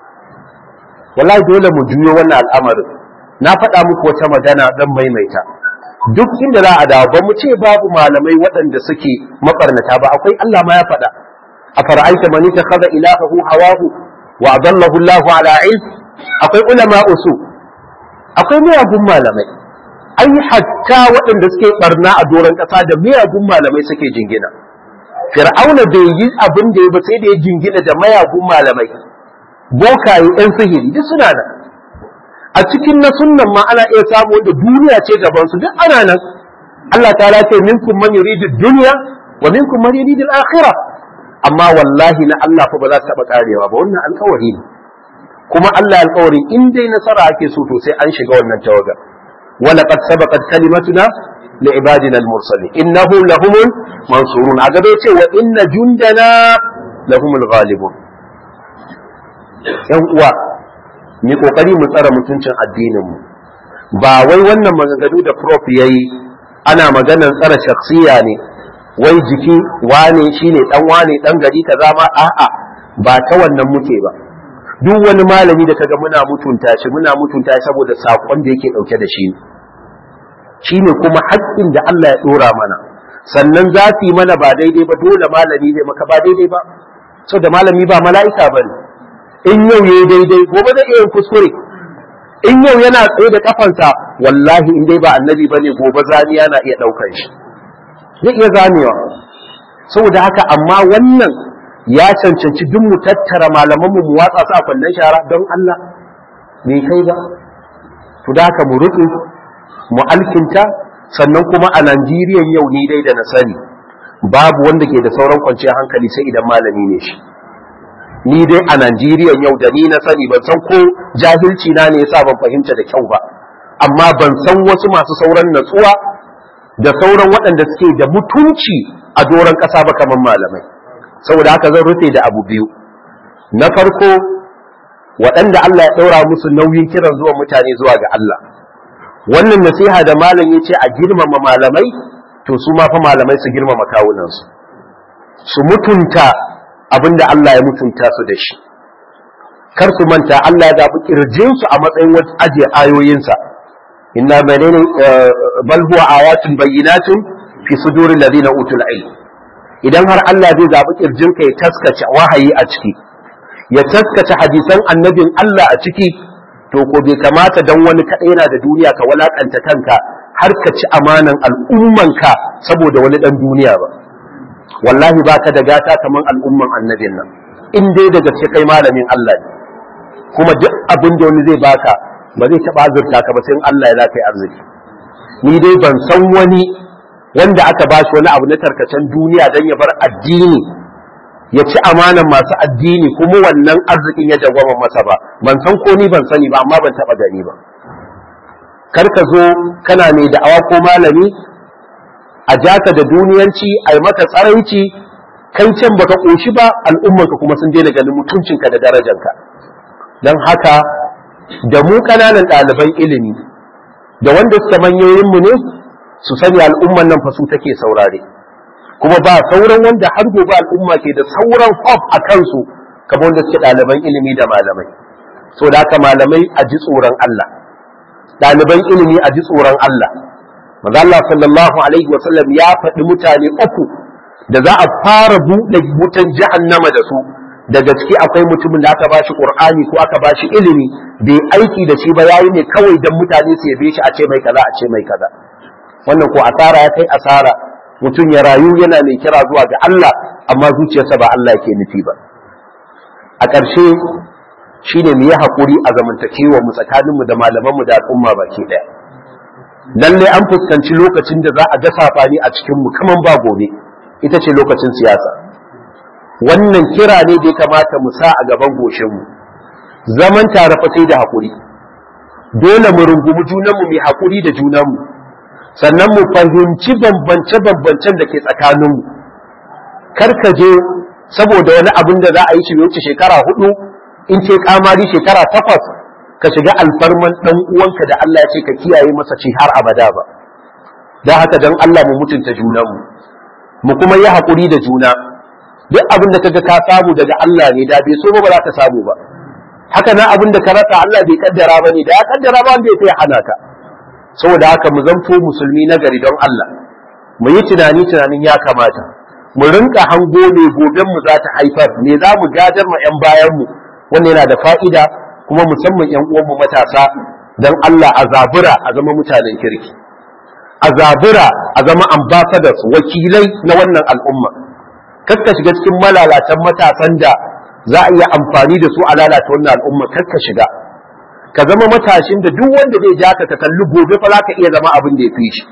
wallahi dole mu juyo wannan al'amarin na faɗa muku wata magana dan maimaita duk inda za a dawo ba mu ce babu malamai waɗanda suke mabarnata ba akwai Allah ma ya faɗa a fara'aita man takhadha ilahahu hawahu wa adallahu Allah ala ilm akwai ulama usu akwai miyagun malamai ai hatta waɗanda suke barna a doron ƙasa da miyagun malamai suke jingina fir'auna bai yi abin da ya ba sai da ya jingina da mayagun malamai bokaye yan sihiri duk suna nan a cikin na sunnan ma ana iya samu wanda duniya ce gaban su duk ana nan Allah ta'ala ce minkum man yuridu dunya wa minkum man yuridu al-akhirah amma wallahi na Allah fa ba za ta taba karewa ba wannan alƙawari ne kuma Allah alƙawari in dai nasara ake so to sai an shiga wannan tawaga wala qad sabaqat kalimatuna li ibadina al-mursalin innahum lahumul mansurun a gaba ce wa inna jundana lahumul ghalibun yan uwa mu kokari mu tsara mutuncin addinin mu ba wai wannan maganganu da prof yayi ana maganar tsara shakhsiya ne wai jiki wane shine dan wane dan gari kaza ma a'a ba ta wannan muke ba duk wani malami da kaga muna mutunta shi muna mutunta shi saboda sakon da yake dauke da shi shine kuma haƙƙin da Allah ya dora mana sannan za su yi mana ba daidai ba dole malami zai maka ba daidai ba so da malami ba mala'ika bane in yau yayi daidai gobe zai iya kuskure in yau yana tsaye da kafansa wallahi in dai ba annabi bane gobe zaniya na iya daukar shi zai iya zamewa saboda haka amma wannan ya cancanci duk mu tattara malaman mu watsa su a kwallon shara don Allah me kai ba to da haka mu rufe mu alkinta sannan kuma a Najeriya yau ni dai da na sani babu wanda ke da sauran kwanciyar hankali sai idan malami ne shi ni dai a Najeriya yau da ni na sani ban san ko jahilci na ne yasa ban fahimta da kyau ba amma ban san wasu masu sauran natsuwa da sauran waɗanda suke da mutunci a doron ƙasa ba kamar malamai saboda haka zan rufe da abu biyu na farko waɗanda Allah ya ɗaura musu nauyin kiran zuwa mutane zuwa ga Allah wannan nasiha da malam ya ce a girmama malamai to su ma fa malamai su girmama kawunansu su mutunta abinda Allah ya mutunta su da shi kar su manta Allah ya zaɓi ƙirjinsu a matsayin ajiye ayoyinsa inna menene bal huwa ayatun bayyinatun fi suduril ladina utul ilm idan har Allah zai zaɓi ƙirjinka ya taskace wahayi a ciki ya taskace hadisan annabin Allah a ciki to ko bai kamata dan wani kaɗai yana da duniya ka walakanta kanka har ka ci amanan al'ummanka saboda wani ɗan duniya ba wallahi baka da gata kaman al'umman annabin nan in dai daga gaske kai malamin Allah ne kuma duk abin da wani zai baka ba zai taɓa azurta ka ba sai in Allah ya za ka yi arziki ni dai ban san wani wanda aka ba shi wani abu na tarkacen duniya don ya bar addini ya ci amanan masu addini kuma wannan arzikin ya jagwama masa ba ban san ko ni ban sani ba amma ban taɓa gani ba kar ka zo kana mai da'awa ko malami a jaka da duniyanci a yi maka tsaranci kai can baka ƙoshi ba al'ummanka kuma sun daina ganin mutuncinka da darajanka don haka da mu ƙananan ɗaliban ilimi da wanda suka manyoyinmu ne su sani al'umman nan fa su take saurare kuma ba sauran wanda har gobe al'umma ke da sauran hof a kansu kamar wanda suke ɗaliban ilimi da malamai so da haka malamai a ji tsoron Allah ɗaliban ilimi a ji tsoron Allah manzo Allah sallallahu alaihi wa sallam ya faɗi mutane uku da za a fara buɗe wutan jahannama da su daga ciki akwai mutumin da aka bashi qur'ani ko aka bashi ilimi bai aiki da shi ba yayi ne kawai dan mutane su yabe shi a ce mai kaza a ce mai kaza wannan ko asara ya kai asara mutum ya rayu yana mai kira zuwa ga Allah amma zuciyarsa ba Allah yake nufi ba a ƙarshe shine mu yi haƙuri a zamantakewa mu tsakaninmu da malamanmu da al'umma baki ɗaya lalle an fuskanci lokacin da za a ga safani a cikin mu kaman ba gobe ita ce lokacin siyasa wannan kira ne da ya kamata mu sa a gaban goshin mu zaman tare fa sai da haƙuri dole mu rungumi junanmu mu haƙuri da junanmu sannan mu fahimci bambance-bambancen da ke tsakaninmu kar ka je saboda wani abin da za a yi shi wuce shekara hudu in ce kamari shekara takwas ka shiga alfarman dan uwanka da Allah ya ce ka kiyaye masa ci har abada ba don haka don Allah mu mutunta junanmu mu kuma yi haƙuri da juna duk abin da kaga ka samu daga Allah ne da bai so ba za ka samu ba haka nan abin da ka rasa Allah bai kaddara ba ne da ya kaddara ba wanda ya sai hana ka saboda haka mu zanto musulmi na gari don Allah mu yi tunani tunanin ya kamata mu rinka hango me goben mu za ta haifar me za mu gadar ma yan bayan mu wannan yana da fa'ida kuma musamman yan uwan mu matasa don Allah a zabura a zama mutanen kirki a zabura a zama ambassadors wakilai na wannan al'umma kakka shiga cikin malalatan matasan da za a iya amfani da su a lalata wannan al'umma kakka shiga ka zama matashin da duk wanda zai ja ka ka kalli gobe fa za ka iya zama abin da ya fi shi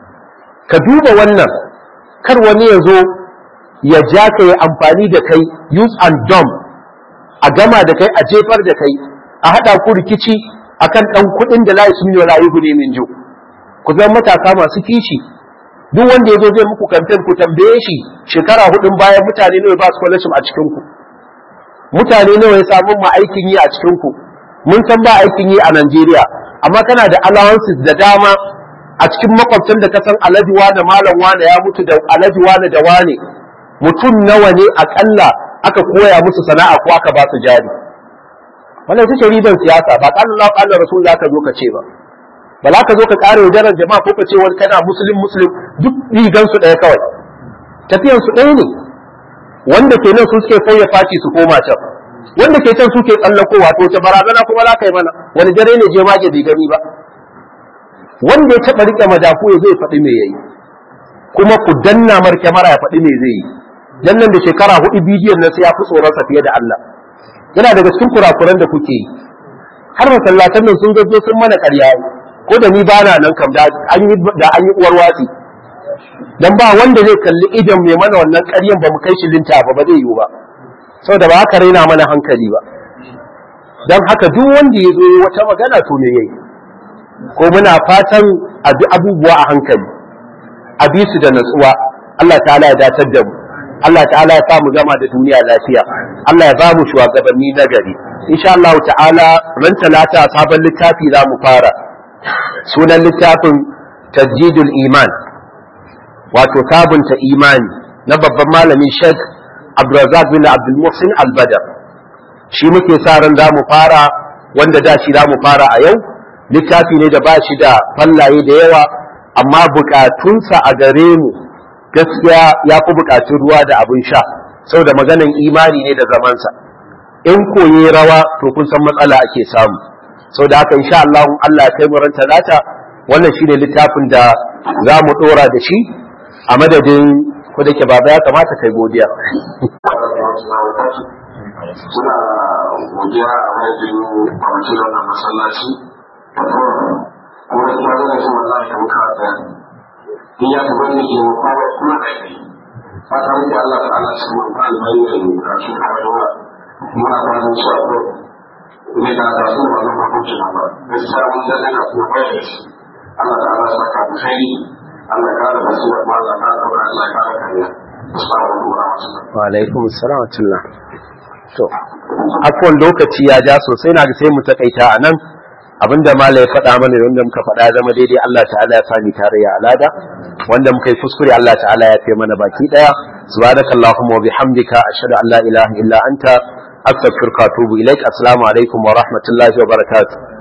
ka duba wannan kar wani ya zo ya ja ka yi amfani da kai use and dumb a gama da kai a jefar da kai a haɗa ku rikici akan ɗan kuɗin da layi sun yi rayu ne min jo ku zama matasa masu kishi duk wanda ya zo zai muku kamfen ku tambaye shi shekara hudun bayan mutane nawa ba scholarship a cikin ku mutane nawa ya samu ma aikin yi a cikin ku mun san ba aikin yi a Najeriya amma kana da allowances da dama a cikin makwabtan da ka san alhaji wane malam wane ya mutu da alhaji wane da wane mutum nawa ne akalla aka koya musu sana'a ko aka ba su jari wannan ita ce riban siyasa ba qala Allah qala rasul zaka zo ka ce ba ba za ka zo ka ƙara yaudarar jama'a ko ka ce wani kana musulun musulun duk rigan su ɗaya kawai tafiyan su ɗaya ne wanda ke nan su suke sauya faci su koma can wanda ke can suke tsallakowa to ta barazana kuma za ka yi mana wani dare ne je mage bai gani ba wanda ya taɓa riƙe madafu ya zai faɗi me yayi kuma ku danna mar kyamara ya faɗi me zai yi dan nan da shekara hudu bidiyon nan sai ya fi tsoronsa fiye da Allah yana daga cikin kurakuran da kuke yi har masallatan nan sun gazo sun mana ƙarya ko da ni ba na nan kam da an yi da an yi uwar watsi dan ba wanda zai kalli idan mai mana wannan ƙaryan ba mu kai shi linta ba ba zai yiwu ba saboda ba haka raina mana hankali ba dan haka duk wanda ya zo wata magana to me yayi ko muna fatan a bi abubuwa a hankali a bi su da natsuwa Allah ta'ala ya datar da mu Allah ta'ala ya sa mu gama da duniya lafiya Allah ya ba mu shugabanni na gari insha Allah ta'ala ran talata sabon littafi za mu fara sunan littafin tajjidul iman wato sabunta imani na babban malamin Sheikh Abdulrazak bin Abdul Muhsin Al-Badr shi muke sa ran za mu fara wanda da shi za mu fara a yau littafi ne da ba shi da fallaye da yawa amma bukatunsa a gare mu gaskiya ya fi bukatun ruwa da abin sha saboda maganan imani ne da zamansa in koye rawa to kun san matsala ake samu saboda haka insha Allah Allah ya kai mu ran talata wannan shine littafin da za mu dora da shi a madadin ko da ke baba ya kamata kai godiya suna godiya a madadin kwamitin wannan masallaci kuma kuma zana shi wallahi da muka da in ya taɓa ne ke kowa kuma da kai fata muke Allah ta Allah shi mun albai da ni a shi kawai muna fatan su a ko ne da da su ba nan hukunci ba gaskiya mun da ka kuma bai da shi Allah ta Allah saka mu kai Allah ya kara basu da Allah ka kara Allah ya kara kariya assalamu alaikum wa alaikum assalam wa rahmatullah to akwai lokaci ya ja sosai na ga sai mu takaita a nan abinda mala ya faɗa mana wanda muka faɗa zama daidai Allah ta'ala ya sani tare ya alada wanda muka yi kuskure Allah ta'ala ya kai mana baki daya subhanakallahumma wa bihamdika ashhadu an la ilaha illa anta astaghfiruka wa atubu ilaik assalamu alaikum wa rahmatullahi wa barakatuh